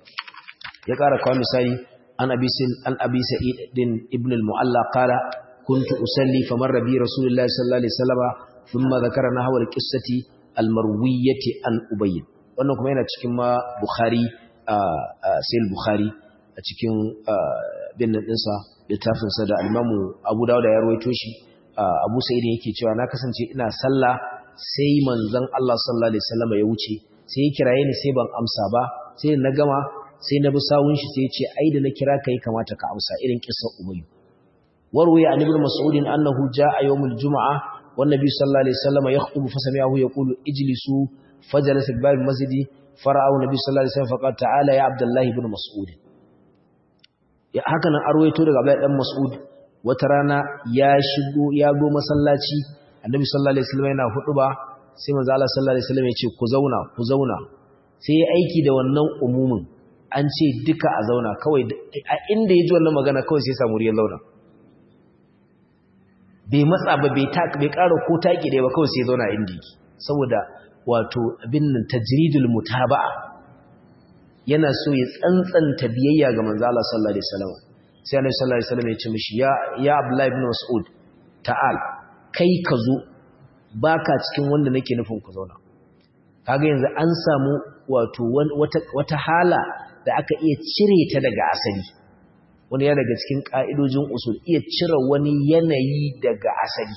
ya ƙara kawo misali an abi an abi sa'id din ibn al-mu'alla qala كنت أسلي فمر بي رسول الله صلى الله عليه وسلم ثم ذكر نحو القصة المروية عن أبي wannan kuma yana cikin ma Bukhari sai Bukhari a cikin bin ɗinsa littafinsa da Alimamu Abu Dawud ya rawaito shi Abu Sa'id yake cewa na kasance ina sallah sai manzon Allah sallallahu alaihi wasallam ya wuce sai ya kiraye ni sai ban amsa ba sai na gama sai na bi sawun shi sai ya ce ai da na kira kai kamata ka amsa irin kissar Umayyu وروي عن ابن مسعود أنه جاء يوم الجمعة والنبي صلى الله عليه وسلم يخطب فسمعه يقول اجلسوا فجلس في باب المسجد فرأوا النبي صلى الله عليه وسلم فقال تعالى يا عبد الله بن مسعود هكذا أرويته لك عبد الله بن مسعود وترانا يا شغو يا go masallaci annabi sallallahu alaihi wasallam yana hutuba sai manzo Allah sallallahu alaihi wasallam ya ce ku zauna ku zauna sai ya aiki da wannan umumin an ce duka a zauna kawai a inda ya ji wannan magana kawai sai samu riyar zauna bai matsa ba bai ƙara ko taƙi ɗaya ba kawai sai zauna inda yake saboda wato abin nan tajridul mutaba'a yana so ya tsantsanta biyayya ga manzo Allah sallallahu alaihi wasallam sai Annabi sallallahu alaihi wasallam ya ce mishi ya ya Abdullah ibn Mas'ud ta'al kai ka zo baka cikin wanda nake nufin ku zauna kaga yanzu an samu wato wata hala da aka iya cire ta daga asali wani ya daga cikin ka'idojin usul iya cire wani yanayi daga asali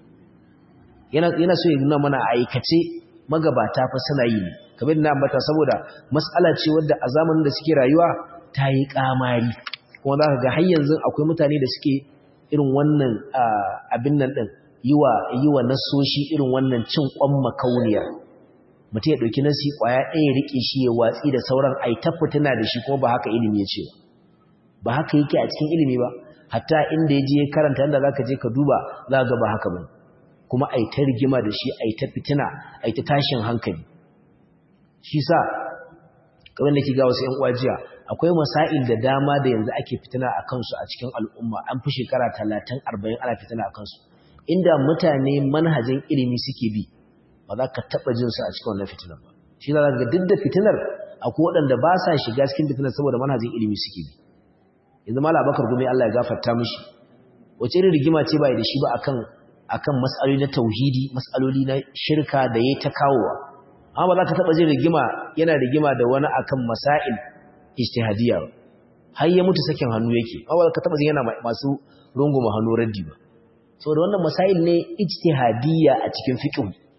yana yana so ya nuna mana aikace magabata fa suna yi ne kamar na ambata saboda mas'ala ce wadda a zamanin da suke rayuwa ta yi kamari kuma za ka ga har yanzu akwai mutane da suke irin wannan abin nan din yiwa yiwa nasoshi irin wannan cin kwan makauniyar mutum ya ɗauki nasi ƙwaya ɗaya riƙe shi ya watsi da sauran ai ta fitina da shi kuma ba haka ilimi ya ce ba haka yake a cikin ilimi ba hatta inda ya je karanta inda za ka je ka duba za ga ba haka ba kuma ai ta rigima da shi ai ta fitina ai ta tashin hankali shi sa kamar da ke ga wasu 'yan uwajiya akwai masail da dama da yanzu ake fitina a kansu a cikin al'umma an fi shekara talatin arba'in ana fitina a kansu inda mutane manhajin ilimi suke bi ba za ka taɓa jin su a cikin wannan fitinar ba shi za ga duk da fitinar akwai waɗanda ba sa shiga cikin fitinar saboda manhajin ilimi suke bi yanzu mala bakar gumi Allah ya gafarta mishi wace irin rigima ce ba da shi ba akan akan mas'aloli na tauhidi mas'aloli na shirka da yayi ta kawowa amma ba za ka taɓa jin rigima yana rigima da wani akan masail ijtihadiyya ba har ya mutu sakin hannu yake amma ba za ka taɓa jin yana masu runguma hannu raddi ba saboda wannan masail ne ijtihadiyya a cikin fiqh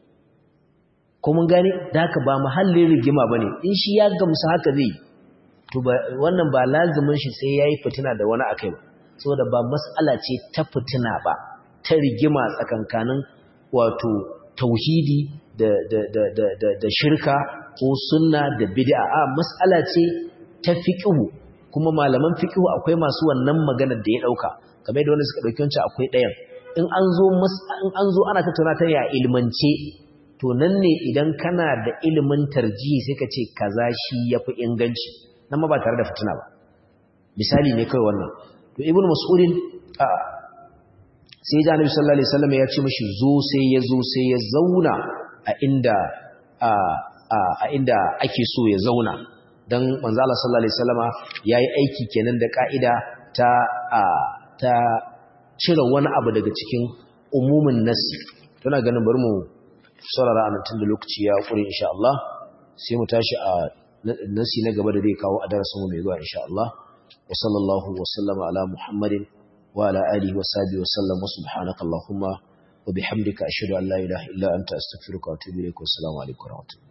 ko mun gane da haka ba muhallin rigima bane in shi ya gamsu haka zai to ba wannan ba lazimin shi sai yayi fitina da wani akai ba saboda ba mas'ala ce ta fitina ba ta rigima tsakankanin wato tauhidi da da da da da, da shirka ko sunna da bid'a a mas'ala ce ta fiqhu kuma malaman fiqhu akwai masu wannan maganar da ya dauka kamar da wanda suka dauki wancan akwai ɗayan in an zo in an zo ana tattauna ta ya ilmance to nan ne idan kana da ilimin tarjihi sai ka ce kaza shi yafi inganci nan ma ba tare da fitina ba misali ne kai wannan to ibnu mas'udin sai da annabi sallallahu alaihi wasallam ya ce mishi zo sai ya zo sai ya zauna a inda a inda ake so ya zauna dan manzo Allah sallallahu alaihi wasallama yayi aiki kenan da kaida ta ta cire wani abu daga cikin umumin nasi tana ganin bari mu saurara a tun da lokaci ya kure insha Allah sai mu tashi a nasi na gaba da zai kawo a darasin mu mai zuwa insha Allah wa sallallahu wa sallama ala muhammadin wa ala alihi wa sahbihi wa sallam wa subhanaka allahumma wa bihamdika ashhadu an la ilaha illa anta astaghfiruka wa atubu ilaik wa assalamu alaikum wa rahmatullahi